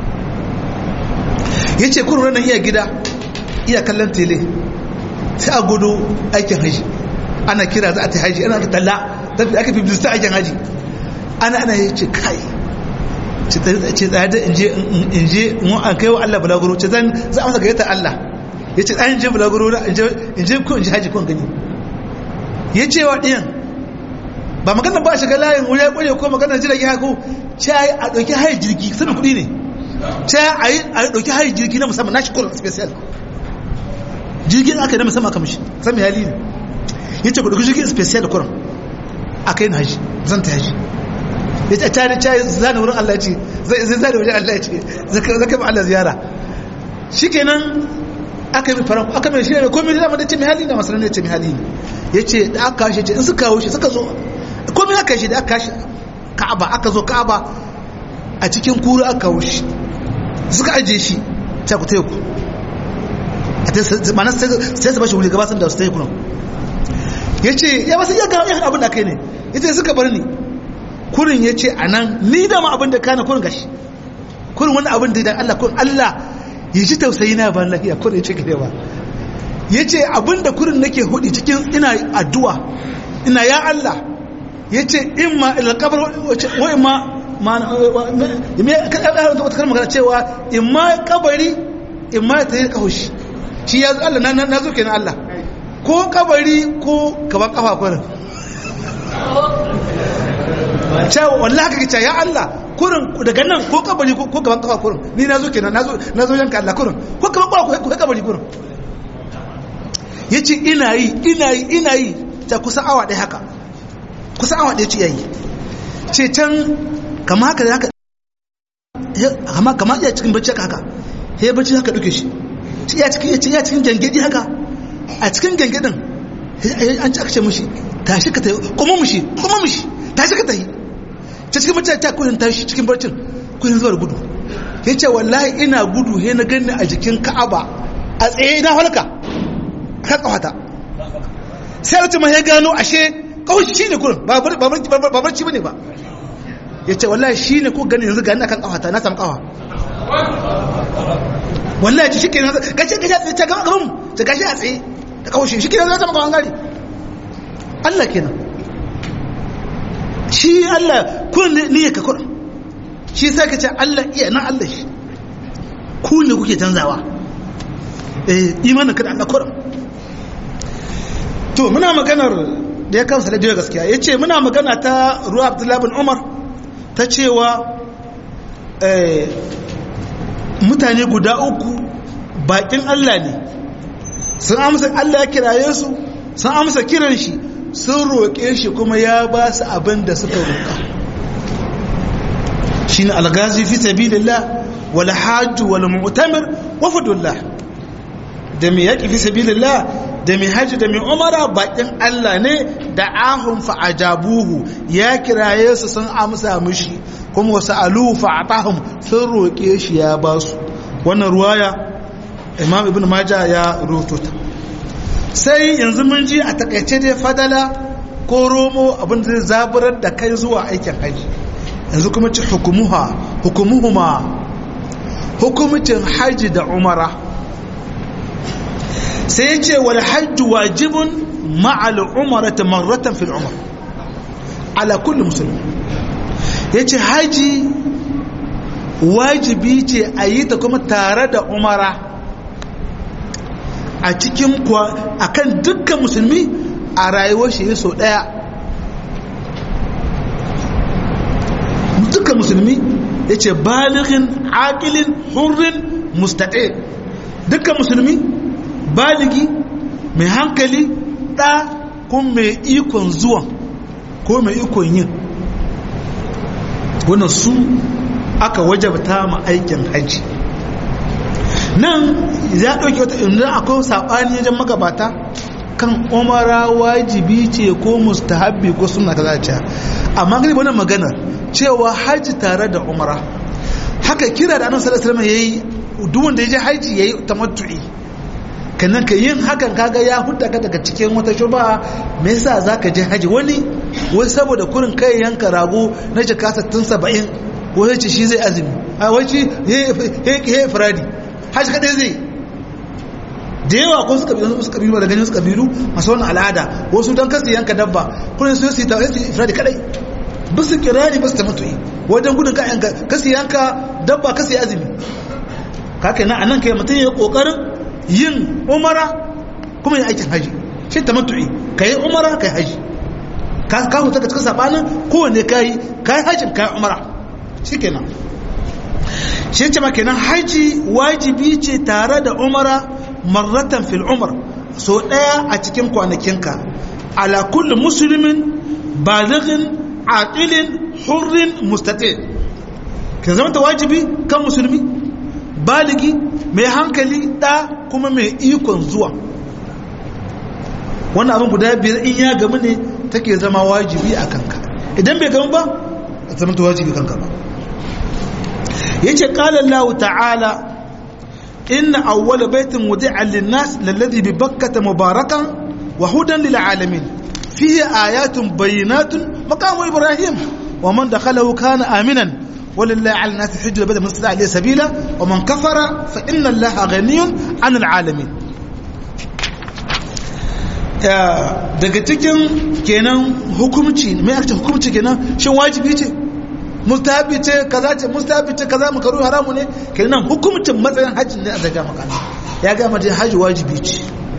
A: ya ce kurura nan iya gida iya kallon tele sai a gudu aikin haji ana kira za a ta haji ana ta talla zafi aka fi bisa aikin haji ana ana ya ce kai ce tsaye da in je mu an kai wa Allah balaguro ce zan za a masa gayyata Allah ya ce an je balaguro na in je ko in ji haji ko gani ya ce wa ɗiyan ba magana ba shiga layin wuri ya ƙware ko magana jirage hako ce a yi a ɗauki hayi jirgi sani kuɗi ne ce a yi a ɗauki hayi jirgi na musamman na shi kurin special jirgin aka yi na musamman kamar shi sami hali ne ya ce ku ɗauki jirgin special kurin aka yi na haji zan ta haji ya ce tare cayi zane wurin Allah ce zai zane wajen Allah ce zaka ba Allah ziyara shi kenan aka yi faran aka mai shirya komai da dama da ce mai hali na masarar ne ce mai hali ne ya ce da aka kashe ce in suka kawo shi suka zo komai aka shi da aka kashe ka'aba aka zo ka'aba a cikin kuru aka kawo shi suka ajiye shi ta ku teku mana sai su bashi wuli gaba sun da su teku nan ya ce ya basu iya gano abin da kai ne ya ce suka bar ni kurin ya ce a nan ni da ma abin da kana kurin gashi kurin wani abin da idan Allah kurin Allah ya ji tausayi na ban lafiya kurin ya ce gare ba ya ce abin da kurin nake hudu cikin ina addu'a ina ya Allah ya ce in ma ilakabar wa in ma wata kalmar magana cewa in ma kabari in ma ta yi kahoshi shi ya Allah na zo kenan Allah ko kabari ko gaban kafa kurin cewa wallahi kake cewa ya Allah kurin daga nan ko kabari ko gaban kafa kurin ni na zo kenan na zo yanka Allah kurin ko gaban kafa ko kabari kurin yace ina yi ina yi ina yi ta kusa awa ɗaya haka kusa awa ɗaya ce yayi ce can kama haka haka kama kama iya cikin bacci haka haka he bacci haka duke shi shi ya cikin ya cikin gangedi haka a cikin gangedin an ci aka ce mushi tashi ka tayi kuma mushi kuma mushi tashi ka tayi ta cikin bacci ta kudin tashi cikin barcin kudin zuwa gudu ya ce wallahi ina gudu he na gani a jikin ka'aba a tsaye na halka kan kawata sai wata ma ya gano ashe kawai shi ne kurin ba barci ba ne ba ya ce wallahi shi ne ko gani yanzu gani akan kawata na samu kawa wallahi ci shi ke nan gashi gashi a tsaye ta gaba gaban ta gashi a tsaye da kawai shi shi ke nan zama kawan gari Allah kenan shi Allah kurin ne ya ka kurin shi sai ka ce Allah iya na Allah shi ku ne kuke canzawa eh imanin kada Allah kurin to muna maganar da ya kansa da jiya gaskiya ya ce muna magana ta ruwa abdullahi bin umar ta cewa mutane guda uku bakin allah ne sun amsa allah ya kiraye su sun amsa kiran shi sun roƙe shi kuma ya ba su abin da suka roƙa shi ne algazi fi sabilillah wal hajju wal mu'tamir wa fadullah da mai yaƙi fi sabilillah da mai hajji da mai umara bakin Allah ne da ahun fa'ajabuhu ya kiraye su sun amsa mishi kuma wasu alu fa'atahum sun roƙe shi ya ba su wannan ruwaya imam ibn majah ya roto ta sai yanzu mun ji a takaice dai fadala ko romo abin da zai zaburar da kai zuwa aikin haji yanzu kuma ci hukumuha hukumuhuma hukumcin hajji da umara sai ya ce wal hajji wajibun ma'al umarata marratan fil umar ala kulli musulmi ya ce haji wajibi ce a yi ta kuma tare da umara a cikin kwa a kan dukkan musulmi a rayuwar shi sau daya dukkan musulmi ya ce baligin akilin hurrin mustaɗe dukkan musulmi baligi mai hankali ɗa kun mai ikon zuwan ko mai ikon yin wannan su aka wajabta ma aikin hajji nan ya ɗauki wata inda akwai saɓani wajen magabata kan umara wajibi ce ko mustahabbi ko suna kaza ce amma gani wannan magana cewa hajji tare da umara haka kira da annabi sallallahu alaihi yayi duk wanda ya je hajji yayi tamattu'i kannan ka yin hakan kaga ya hudda ka daga cikin wata shuba me yasa zaka je haji wani wai saboda kurin kai yanka rago na jika 60 70 wai ce shi zai azumi a wai shi he firadi haji kadai zai da yawa ko suka biyu suka biyu da ganin suka biyu masu wannan al'ada wasu dan kasu yanka dabba kurin su yi ta yi firadi kadai bisu kirani bisu tamattu'i wajen gudun ka yanka kasu yanka dabba kasu azumi kake nan anan kai mutum ya kokarin yin umara kuma yin aikin haji shi ta matu'i ka yi umara ka yi haji ka huta ka cikin sabanin kowane ka yi ka yi hajjin ka yi umara shi kenan shi ce ma kenan haji wajibi ce tare da umara marratan fil umar so daya a cikin kwanakinka ala kulli musulmin balighin aqilin hurrin mustati kin zama ta wajibi kan musulmi baligi mai hankali ɗa kuma mai ikon zuwa wannan abin guda biyar in ya gamu ne take zama wajibi a kanka idan bai gamu ba a zama ta wajibi kanka ba ya ce ƙalallahu ta'ala inna awwala baitin wudi'an linnas lalladhi bi bakkata mubarakan wa hudan lil alamin fihi ayatun bayyinatun maqamu ibrahim wa man dakhalahu kana aminan ولله على الناس حج البدن من استطاع اليه سبيلا ومن كفر فان الله غني عن العالمين daga cikin kenan hukumci mai aka ce hukumci kenan shin wajibi ce mustahabi ce kaza ce mustahabi ce kaza makaru haramu ne kenan hukumcin matsayin hajji ne a zaga maka ya ga mace hajji wajibi ce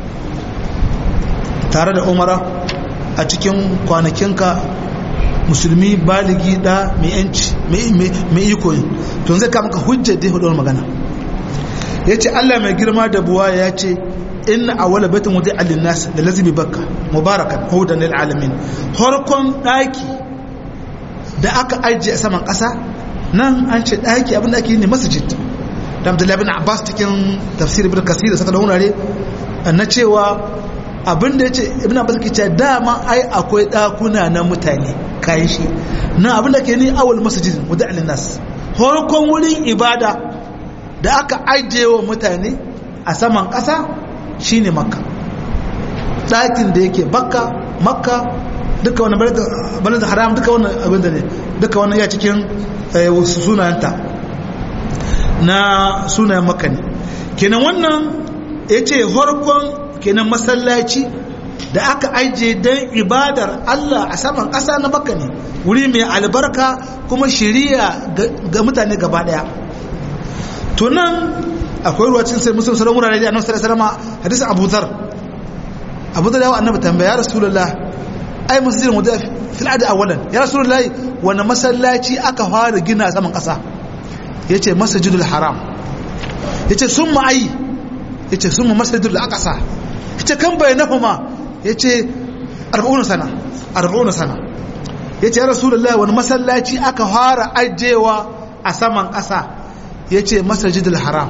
A: tare da umara a cikin kwanakinka musulmi baligi da mai yanci mai iko to zai kama ka hujjar da hudu magana ya ce allah mai girma da buwa ya ce inna awwala baitin wudi alin nas da lazibi bakka mubarakan hudan lil alamin farkon daki da aka ajiye a saman kasa nan an ce daki abin da ake yi ne masjid da abdullahi bin abbas cikin tafsir ibn kasir da saka da wurare na cewa abin da ya ce ibn abbas ke cewa dama ai akwai dakuna na mutane kayan shi na abin da ke ni awal masjidin wadda alinas horkon wurin ibada da aka ajiye wa mutane a saman ƙasa shine makka ɗakin da yake bakka makka duka wani balin da haram duka wani abin da ne duka wani ya cikin sunayenta na sunayen makka ne kenan wannan ya ce horkon kenan masallaci da aka ajiye don ibadar Allah a saman ƙasa na makka ne wuri mai albarka kuma shiriya ga mutane gaba daya to nan akwai ruwa cin sai musulun salon wurare da annabi sallallahu alaihi wasallam hadisin Abu Dharr Abu Dharr yawa annabi tambaya ya rasulullah ai masjidin wada fil adi awalan ya rasulullah wani masallaci aka fara gina saman ƙasa yace masjidul haram yace summa ai yace summa masjidul aqsa yace kan bainahuma yace 40 sana 40 sana yace ya rasulullah wani masallaci aka fara ajewa a saman ƙasa yace masjidul haram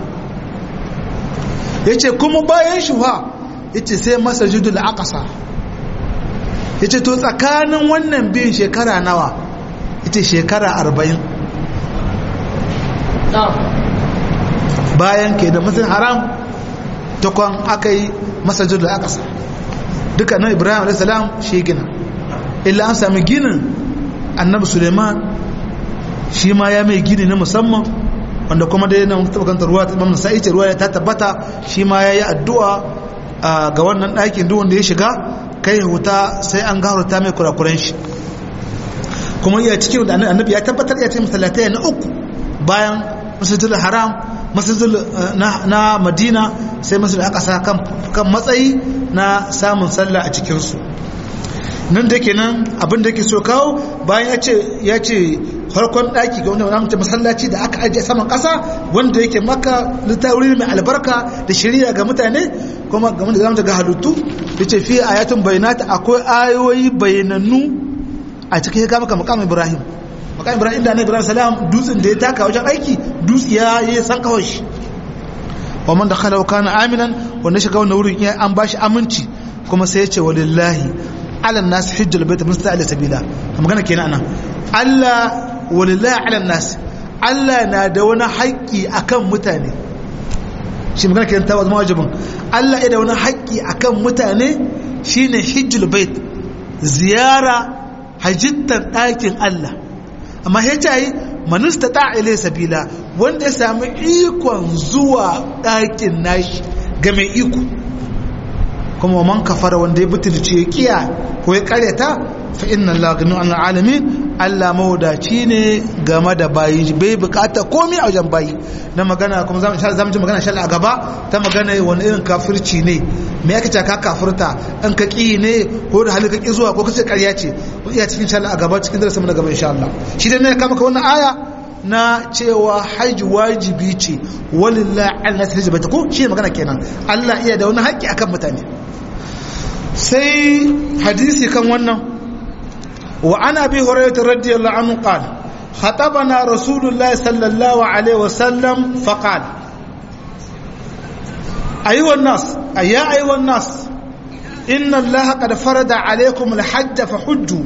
A: yace kuma bayan shi fa yace sai masjidul aqsa yace to tsakanin wannan biyan shekara nawa yace shekara 40 bayan ke da masjidul haram takwan aka yi masjidul aqsa duka nan ibrahim a.s. shi gina illa an sami ginin annabi suleiman shi ma ya mai gini na musamman wanda kuma dai nan tabbata ruwa ta Imam Nasa'i ce ruwa ta tabbata shi ma yayi addu'a ga wannan ɗakin duk wanda ya shiga kai huta sai an gafarta mai kurakuran shi kuma iya cikin da annabi ya tabbatar ya ce masallatai na uku bayan masjidul haram masjidul na madina sai masjidul aqsa kan kan matsayi na samun sallah a cikin su nan da kenan abin da yake so kawo bayan ya ce ya ce farkon daki ga wanda mutum masallaci da aka ajiye saman kasa wanda yake maka littafi mai albarka da shari'a ga mutane kuma ga wanda zamu ga halittu yace fi ayatun bayyinat akwai ayoyi bayanannu a cikin ya maka maqam Ibrahim maqam Ibrahim da Ibrahim salam dutsen da ya taka wajen aiki dutse ya yi san kawai shi wa man dakhala kana aminan wanda shiga wannan wurin ya an bashi aminci kuma sai ya ce walillahi ala nas hajjal bait musta'ila sabila magana kenan anan Allah walillahi ala nas Allah na da wani haƙƙi akan mutane shi magana kenan ta zama wajibin Allah ya da wani haƙƙi akan mutane shine hajjul bait ziyara hajjittar ɗakin Allah amma ya ce yi manista ta ile sabila wanda ya sami ikon zuwa ɗakin nashi ga mai iko kuma man kafara wanda ya butulci ya kiya ko ya karyata fa inna Allah ganu an alamin Allah mawadaci ne game da bayi bai bukata komai a wajen bayi na magana kuma zamu zamu ji magana shalla a gaba ta magana wani irin kafirci ne me yake ce ka kafirta an ka ki ne ko da halin ka ki zuwa ko kace ƙarya ce ko iya cikin shalla a gaba cikin darasin mu na gaba insha Allah shi dai ne ka maka wannan aya na cewa hajji wajibi ce walillahi an nas hajji bata ko shi magana kenan Allah iya da wani haƙƙi akan mutane sai hadisi kan wannan وعن ابي هريره رضي الله عنه قال خطبنا رسول الله صلى الله عليه وسلم فقال ايها الناس ايا ايها الناس ان الله قد فرض عليكم الحج فحجوا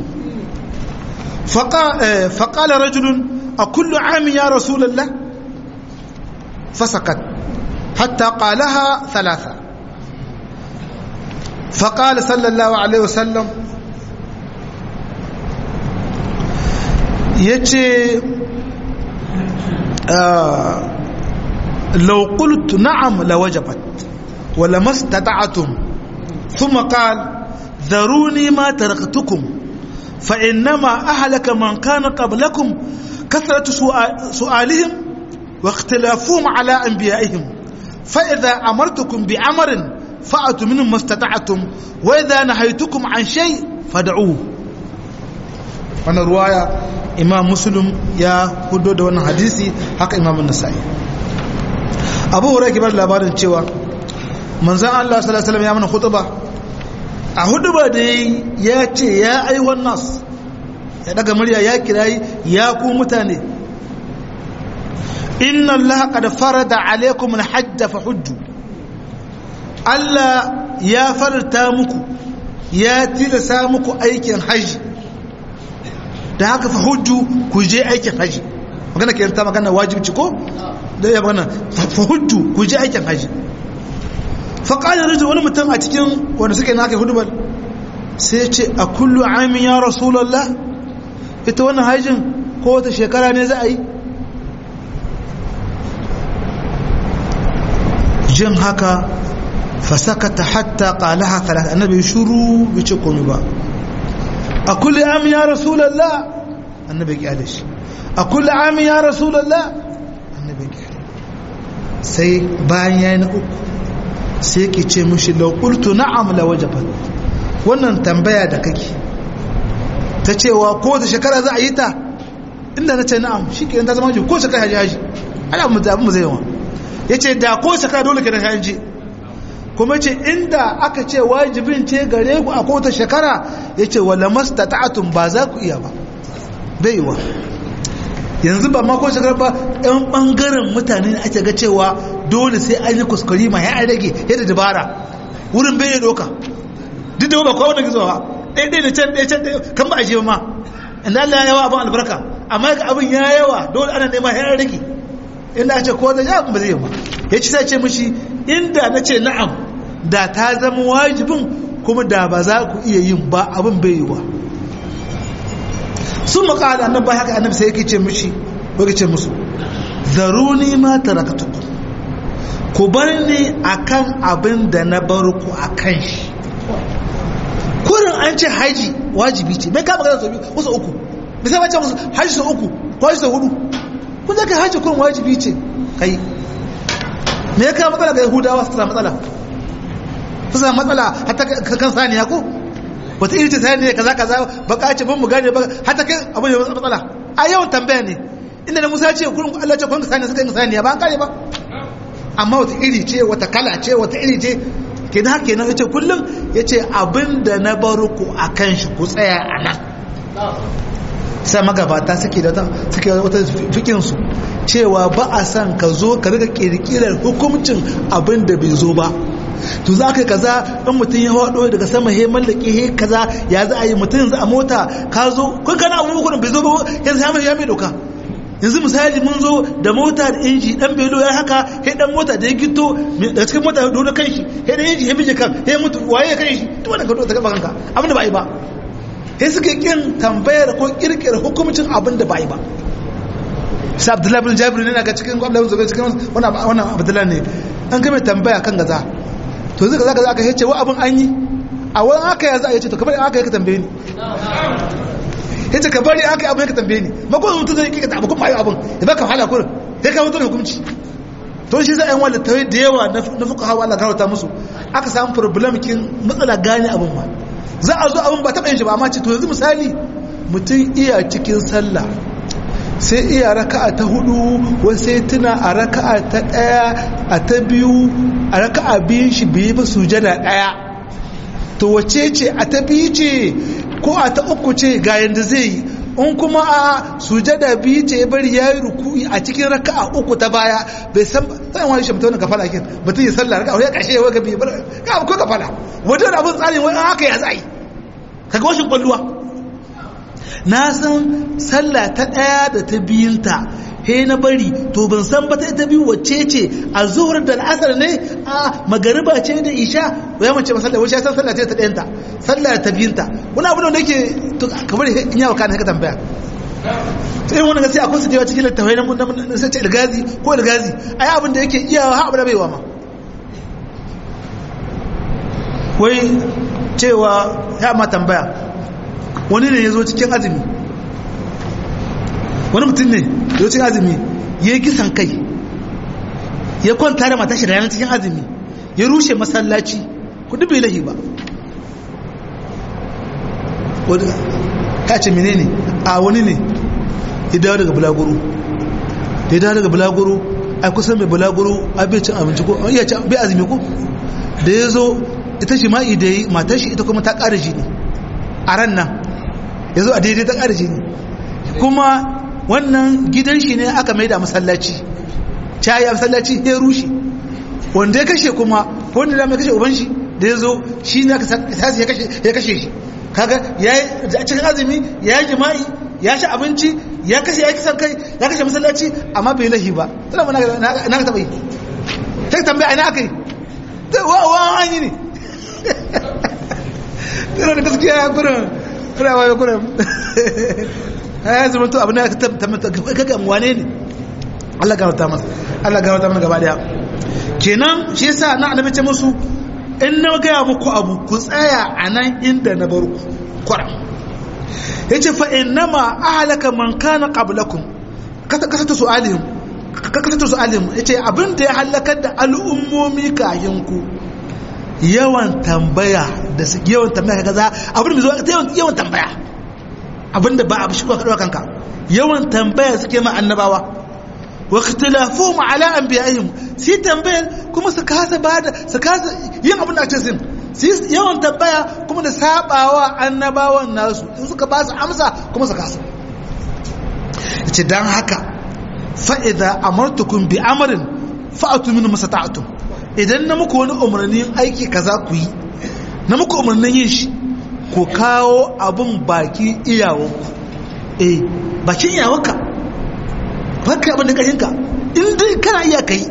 A: فقال فقال رجل اكل عام يا رسول الله فسكت حتى قالها ثلاثه فقال صلى الله عليه وسلم ya ce laukultu na'am la wajabat wala mastata'atum thumma qal dharuni ma taraktukum fa innama ahlaka man kana qablakum kathratu su'alihim wa ikhtilafuhum ala anbiya'ihim fa idha amartukum bi amrin fa'atu minhu mastata'atum wa idha nahaytukum an shay fad'uhu wannan ruwaya imam muslim ya hudo da wannan hadisi haka imam nasa'i abu hurairah ke bar labarin cewa manzon Allah sallallahu alaihi wasallam ya mana khutba a huduba da ya ce ya aiwan nas ya daga murya ya kirayi ya ku mutane inna allaha qad farada alaikum alhajj fa hujju Allah ya farta muku ya tilasa muku aikin haji da haka fa hujju ku je aikin haji magana ke ta magana wajibci ko da ya magana fa hujju ku je aikin haji fa qala rajul wani mutum a cikin wanda suke naka hudubar sai ce a kullu amin ya rasulullah ita wannan hajjin ko wata shekara ne za a yi jin haka fasakata hatta qalaha thalath annabi shuru bai ce komai ba a kulli amin ya rasulallah annabi kyale shi a kulli amin ya rasulallah annabi kyale sai bayan yayi na uku sai ke ce mushi law qultu na'am la wajabat wannan tambaya da kake ta cewa ko da shekara za a yi ta inda na ce na'am shikenan ta zama ji ko shekara haji haji ana mu zabi mu zai yawa yace da ko shekara dole ke da haji kuma ce inda aka ce wajibin ce gare ku a kota shekara ya ce wala mastata'atun ba za ku iya ba baiwa yanzu ba ma ko shekara ba yan bangaren mutane ake ga cewa dole sai an yi kuskure ma ya rage yadda dabara wurin bai doka duk da ba kowa da gizo ba ɗaya ɗaya da can ɗaya can ɗaya kan ba a je ma inda Allah ya yawa abin albarka amma ga abin ya yawa dole ana nema ya rage inda ce ko da ya ba zai yi ba ya ci sai ce mishi inda na ce na'am da ta zama wajibin kuma da ba za ku iya yin ba abin bai yi wa sun makala annabi ba haka annabi sai yake ce mishi ko ce musu zaruni ma taraktukum ku bar ni akan abin da na bar ku akan shi kurin an ce haji wajibi ce mai kama gaza sau biyu wasu uku bisa mace musu haji sau uku ko haji sau hudu kun zaka haji kurin wajibi ce kai me ya kawo matsala ga yahudawa su samu matsala su samu matsala hatta kan saniya ko wata iri ce saniya kaza kaza baka ce ban mu gane ba hatta kai abin da matsala a yawan tambaya ne inda na musa ce kurin Allah ce kun saniya suka yi saniya ba an kare ba amma wata iri ce wata kala ce wata iri ce ke da haka ya ce kullum ya ce abin da na baro ku a kan shi ku tsaya a nan sai magabata suke da suke wata fikinsu cewa ba a san ka zo ka riga kirkirar hukumcin abin da bai zo ba to za ka yi kaza in mutum ya haɗo daga sama he mallake he kaza ya za a yi mutum yanzu a mota ka zo kun kana abubuwan bai zo ba yanzu ya mai ya mai doka yanzu misali mun zo da mota da inji dan belo ya haka he dan mota da ya gito daga cikin mota da dole kanshi he dan inji he bije kan he mutu waye ya kanshi to wannan ka dole ta gaba kanka abin da ba yi ba he suka kin tambayar ko kirkira hukumcin abin da ba yi ba sai abdullahi bin jabir ne ga cikin abdullahi bin zubair cikin wannan wannan abdullahi ne an kai mai tambaya kan gaza to zai kaza kaza aka yace wa abin an yi a wani aka ya za a yace to kamar aka yi ka tambaye ni yace ka bari aka yi abin ka tambaye ni ba ko mutum zai kika abu kuma ayi abin ya baka wahala kurin sai ka mutu hukunci to shi sai ayan wanda tawai da yawa na fuka hawa Allah karauta musu aka samu problem kin matsala gane abin ma za a zo abin ba taɓa yin shi ba amma ce to yanzu misali mutum iya cikin sallah sai iya raka'a ta hudu wai sai tuna a raka'a ta daya a ta biyu a raka'a biyun shi biyu ba sujada daya to wace ce a ta biyu ce ko a ta uku ce ga yanda zai yi in kuma a sujada biyu ce ya bari ya yi ruku'i a cikin raka'a uku ta baya bai san sai wani shi mutum ka fara kin mutum ya sallah raka'a ya kashe ya ga biyu ka ko ka fara wajen abin tsarin wani haka ya zai kaga washin kwalluwa na san sallah ta ɗaya da ta biyunta he na bari to ban san ba ta biyu wacce ce a zuhur da al'asar ne a magariba ce da isha ya mace ba sallah wacce ya san sallah ce ta ɗayanta sallah ta biyunta wani abu da yake to kamar in yawa kana ka tambaya sai wani gaskiya akwai su da yawa cikin littafai na sai ce ilgazi ko ilgazi ai abin da yake iya ha abu da baiwa ma wai cewa ya ma tambaya wani ne ya zo cikin azumi wani mutum ne ya zo cikin azumi ya yi kisan kai ya kwanta da matashi da yanar cikin azumi ya rushe masallaci kudu bai lahi ba ka ce mene ne a wani ne ya dawo daga bulaguro da ya dawo daga bulaguro a kusan mai bulaguro a bai cin abinci ko iya ci bai azumi ko da ya zo ita shi ma'i da yi matashi ita kuma ta ƙara jini a ran nan ya zo a daidai ta ƙara jini kuma wannan gidan shi ne aka mai da masallaci cayi a masallaci ya rushe wanda ya kashe kuma wanda da mai kashe uban shi da ya zo shi ne aka sasi ya kashe shi kaga ya yi a cikin azumi ya yi jima'i ya ci abinci ya kashe ya kisan kai ya kashe masallaci amma bai lahi ba tana ma na ka taɓa yi ta tambaya ina aka yi wa an yi ne tana da gaskiya ya kurin kurawa ya kurin ya zama to abin da ka kaga wane ne Allah gawarta masa Allah gawarta mana gaba daya kenan shi yasa na annabi ce musu in na gaya muku abu ku tsaya a nan inda na bar ku kwara yace fa innama ahlaka man kana qablakum kasa kasa ta su'alihim kasa ta su'alihim yace abin da ya halakar da al'ummomi kayan ku yawan tambaya da su yawan tambaya kaza abin da zo yawan tambaya abin da ba a shi kwa kanka yawan tambaya suke ma annabawa wa ikhtilafuhum ala anbiya'ihim sai tambayar kuma su kasa bada su kasa yin abin da ake sin sai yawan tambaya kuma da sabawa annabawan nasu in suka ba su amsa kuma su kasa yace dan haka fa idza amartukum bi amrin fa'atu min masata'tum idan na muku wani umarnin aiki kaza ku yi na muku umarnin yin shi ku kawo abin baki iyawanku eh bakin iyawanka baka abin da ƙashinka in dai kana iya kai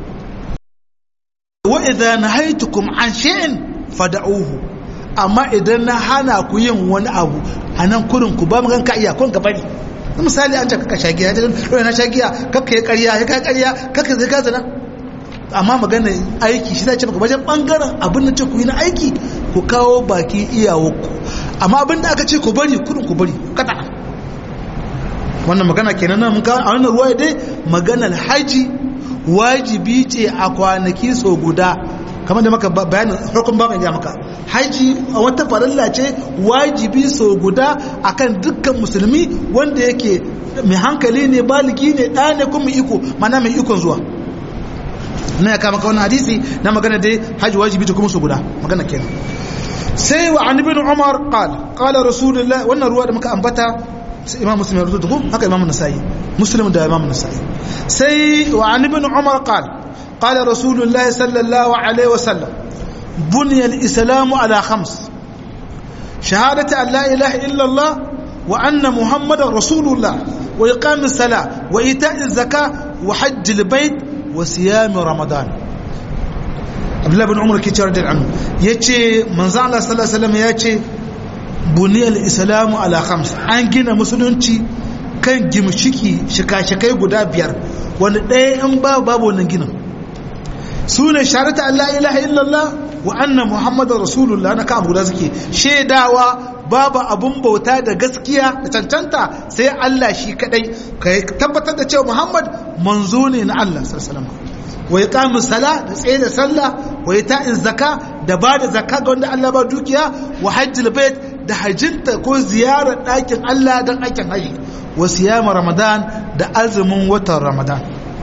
A: wa idza nahaytukum an shay'in fad'uhu amma idan na hana ku yin wani abu anan kurin ku ba magan ka iya kun ka bari misali an ce kaka shagiya ya ce na shagiya kaka ya karya ya kai karya kaka zai gaza amma magana aiki shi zai ce maka wajen bangaren abin da ce ku yi na aiki ku kawo baki iyawarku amma abin da aka ce ku bari kudin ku bari kata wannan magana kenan nan muka a wannan ruwa dai maganar haji wajibi ce a kwanaki so guda kamar da maka bayanin harkun baban ya maka haji a wata farilla ce wajibi so guda akan dukkan musulmi wanda yake mai hankali ne baligi ne ɗaya ne kuma iko mana mai ikon zuwa na ya kama kawai hadisi na magana dai haji wajibi ta kuma su guda magana kenan sai wa an ibn umar qala qala rasulullah wannan ruwa da muka ambata imam muslim ya rubuta ko haka imam nasai muslim da imam nasai sai wa an ibn umar qala qala rasulullah sallallahu alaihi wasallam بني الإسلام على خمس شهادة أن لا إله إلا الله وأن محمد رسول الله وإقام الصلاة وإيتاء الزكاة وحج البيت وصيام رمضان عبد الله بن عمر كي رضي عنه يجي من زعل الله صلى الله عليه وسلم يجي بني الإسلام على خمس an gina musulunci kan gimshiki shika-shikai guda biyar wanda ɗaya in ba babu wannan ginin su ne sharata Allah ilaha illallah wa anna muhammadar rasulullah na kan guda suke shaidawa babu abun bauta da gaskiya da cancanta sai Allah shi kadai ka tabbatar da cewa muhammad manzo ne na Allah sallallahu wa iqamu sala da tsaye da sallah wa ita'in zaka da ba da zakka ga wanda Allah ba dukiya wa hajjil bait da hajjinta ko ziyarar ɗakin Allah don aikin haji wa siyama ramadan da azumin watan ramadan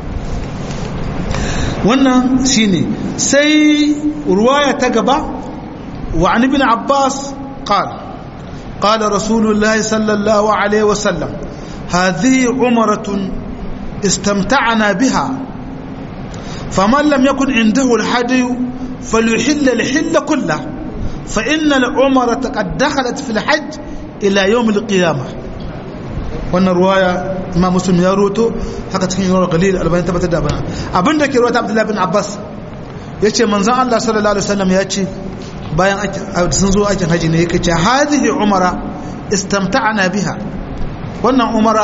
A: wannan shine sai ruwaya ta gaba wa an ibn abbas qala qala rasulullah sallallahu alaihi wasallam hadhihi umratun istamta'na biha faman lam yakun indahu alhadi falyuhill alhill kullah fa inna al-umrata qad dakhalat fi al-hajj ila yawm al-qiyamah wannan ruwaya imam muslim ya roto haka cikin yawon galil albani tabbatar da bana abinda ke ruwata abdullahi bin abbas ya ce manzan allah sallallahu alaihi wasallam ya ce bayan sun zo aikin haji ne yake ce hadihi umara istamta'ana biha wannan umara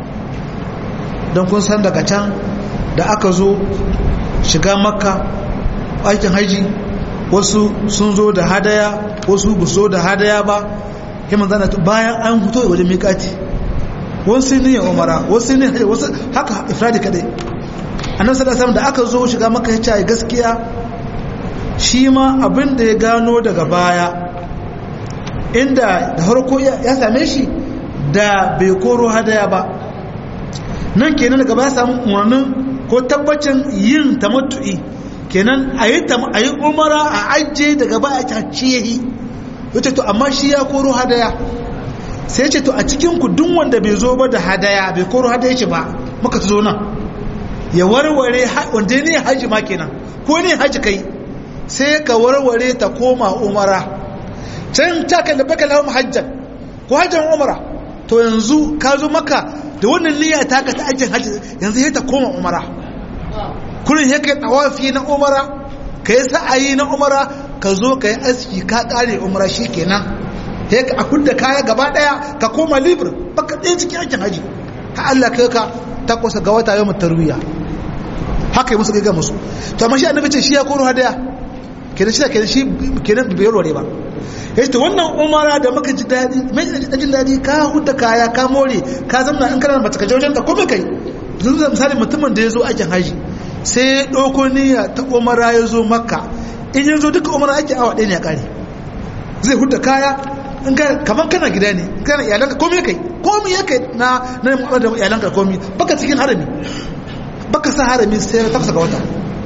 A: don kun san daga can da aka zo shiga makka aikin haji wasu sun zo da hadaya wasu ba zo da hadaya ba kuma zana bayan an fito wajen miƙati wasu ne ya umara wasu ne wasu haka ifradi kadai annabi sallallahu alaihi da aka zo shiga maka ya ce gaskiya shi ma abin da ya gano daga baya inda da harko ya same shi da bai koro hadaya ba nan kenan daga baya samu umarnin ko tabbacin yin tamattu'i kenan a yi umara a ajiye daga baya ta ciye yace to amma shi ya koro hadaya sai ce to a cikin ku duk wanda bai zo ba da hadaya bai koro hadaya ce ba muka zo nan ya warware wanda ne haji ma kenan ko ne haji kai sai ka warware ta koma umara can ta kai labaka lahum hajjan ko hajjan umara to yanzu ka zo maka da wannan niyya ta ka ta ajin haji yanzu sai ta koma umara kullun sai kai tawafi na umara kai sa'ayi na umara ka zo kai aski ka kare umara shikenan sai ka akunda kaya gaba daya ka koma libre baka ɗaya cikin aikin haji ha Allah kai ka takwasa ga wata yawon tarwiya haka yi musu gaiga musu to amma shi annabi ce shi ya koro hadaya kenan shi kenan shi kenan bai rore ba yace to wannan umara da muka ji dadi mai jin dadi ka hudda kaya ka more ka zamna in kana mace ka je wajen ka komai kai yanzu misali mutumin da ya zo aikin haji sai ya ɗauko niyya ta umara ya zo makka in ya zo duka umara ake awa ɗaya ne ya ƙare zai hudda kaya in ka kamar kana gida ne kana iyalanka komai kai komai ya kai na na mu'amala da iyalanka komai baka cikin harami baka sa harami sai na tafsa ga wata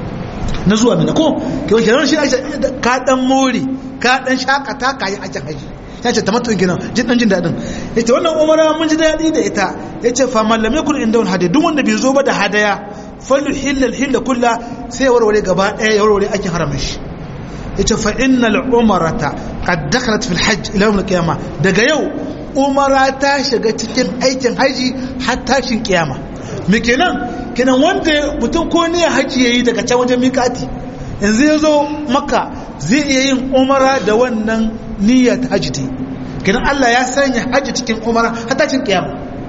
A: na zuwa mina ko ke wace ran shi ka dan more ka dan shakata ka yi ajin haji ya ce tamattu kenan jin dan jin dadin yace wannan umara mun ji dadi da ita yace fa man lam yakun inda hadi duk wanda bai zo ba da hadaya falu hillal hilla kulla sai warware gaba daya ya warware aikin haramin shi yace fa innal umrata qad dakhalat fil hajj ila yawm al qiyamah daga yau umara ta shiga cikin aikin haji har tashin kiyama me kenan kenan wanda mutum ko ne haji yayi daga can wajen mikati yanzu ya zo maka zai iya yin umara da wannan niyyar ta haji ta kenan Allah ya sanya haji cikin umara har tashin kiyama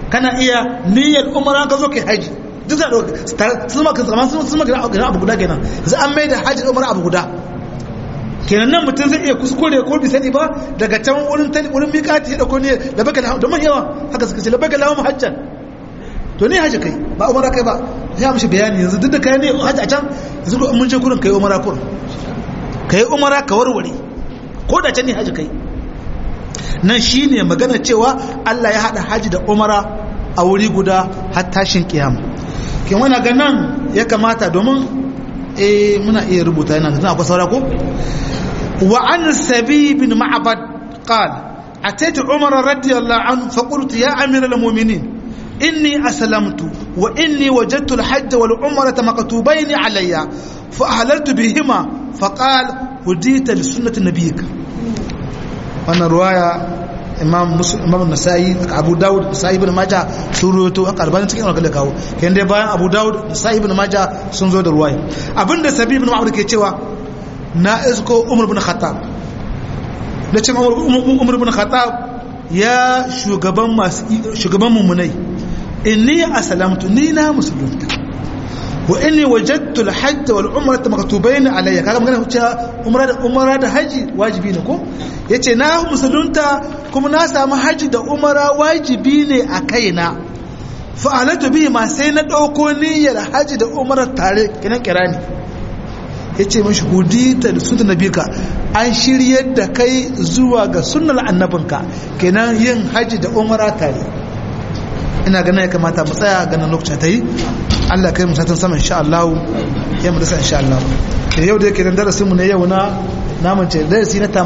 A: kana iya niyyar umara ka zo kai haji duk da sun maka zaman sun maka abu guda kenan za an mai da haji da umara abu guda kenan nan mutum zai iya kuskure ko bi sani ba daga can wurin tani wurin miƙati ya dauko ne da baka lahu da yawa haka suka ce la baka lahu hajjan to ne haji kai ba umara kai ba ya mishi bayani yanzu duk da kai ne haji a can yanzu ko mun je gurin kai umara kurin kai umara ka warware ko da can ne haji kai nan shine magana cewa Allah ya hada haji da umara a wuri guda har tashin kiyama kin wani ga nan ya kamata domin eh muna iya rubuta yana da akwai saura ko wa an sabi bin ma'bad qala ataitu umar radiyallahu anhu fa qultu ya amir al-mu'minin inni aslamtu wa inni wajadtu al-hajj wal umrata maktubayn alayya fa ahlaltu bihima fa qala hudita li sunnati nabiyyik wannan ruwaya imam muslim imam nasa'i abu daud nasa'i ibn majah sun ruwato aka albani cikin alƙalai kawo kayan dai bayan abu daud nasa'i ibn majah sun zo da ruwaya abinda sabi ibn ma'amur ke cewa na isko umar ibn khattab da cin umar ibn khattab ya shugaban masu shugaban mummunai inni aslamtu ni na musulunta wa inni wajadtu al-hajj wal umrata maktubayn alayya kaga magana cewa umra da umra da haji wajibi ne ko yace na musulunta kuma na samu haji da umra wajibi ne a kaina fa alatu bi ma sai na dauko niyyar haji da umra tare kinan kirani yace mishi hudita da sunna nabika an shiryar da kai zuwa ga sunnar annabinka kenan yin haji da umra tare ina ganin ya kamata mu tsaya ganin lokacin ta yi Allah kai musatan sama insha Allah ya mu dasa insha Allah da yau da yake dan darasin mu ne yau na namun ce darasi na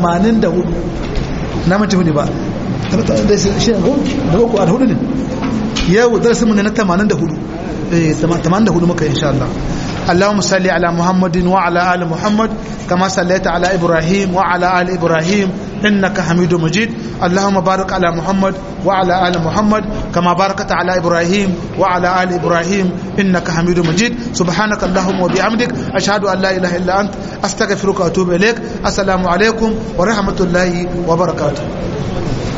A: 84 namun ce ne ba shi ne ko da ko a hudu ne yau darasin mu ne na 84 eh 84 muka insha Allah اللهم صل على محمد وعلى ال محمد كما صليت على ابراهيم وعلى ال ابراهيم انك حميد مجيد اللهم بارك على محمد وعلى ال محمد كما باركت على ابراهيم وعلى ال ابراهيم انك حميد مجيد سبحانك اللهم وبحمدك اشهد ان لا اله الا انت استغفرك واتوب اليك السلام عليكم ورحمه الله وبركاته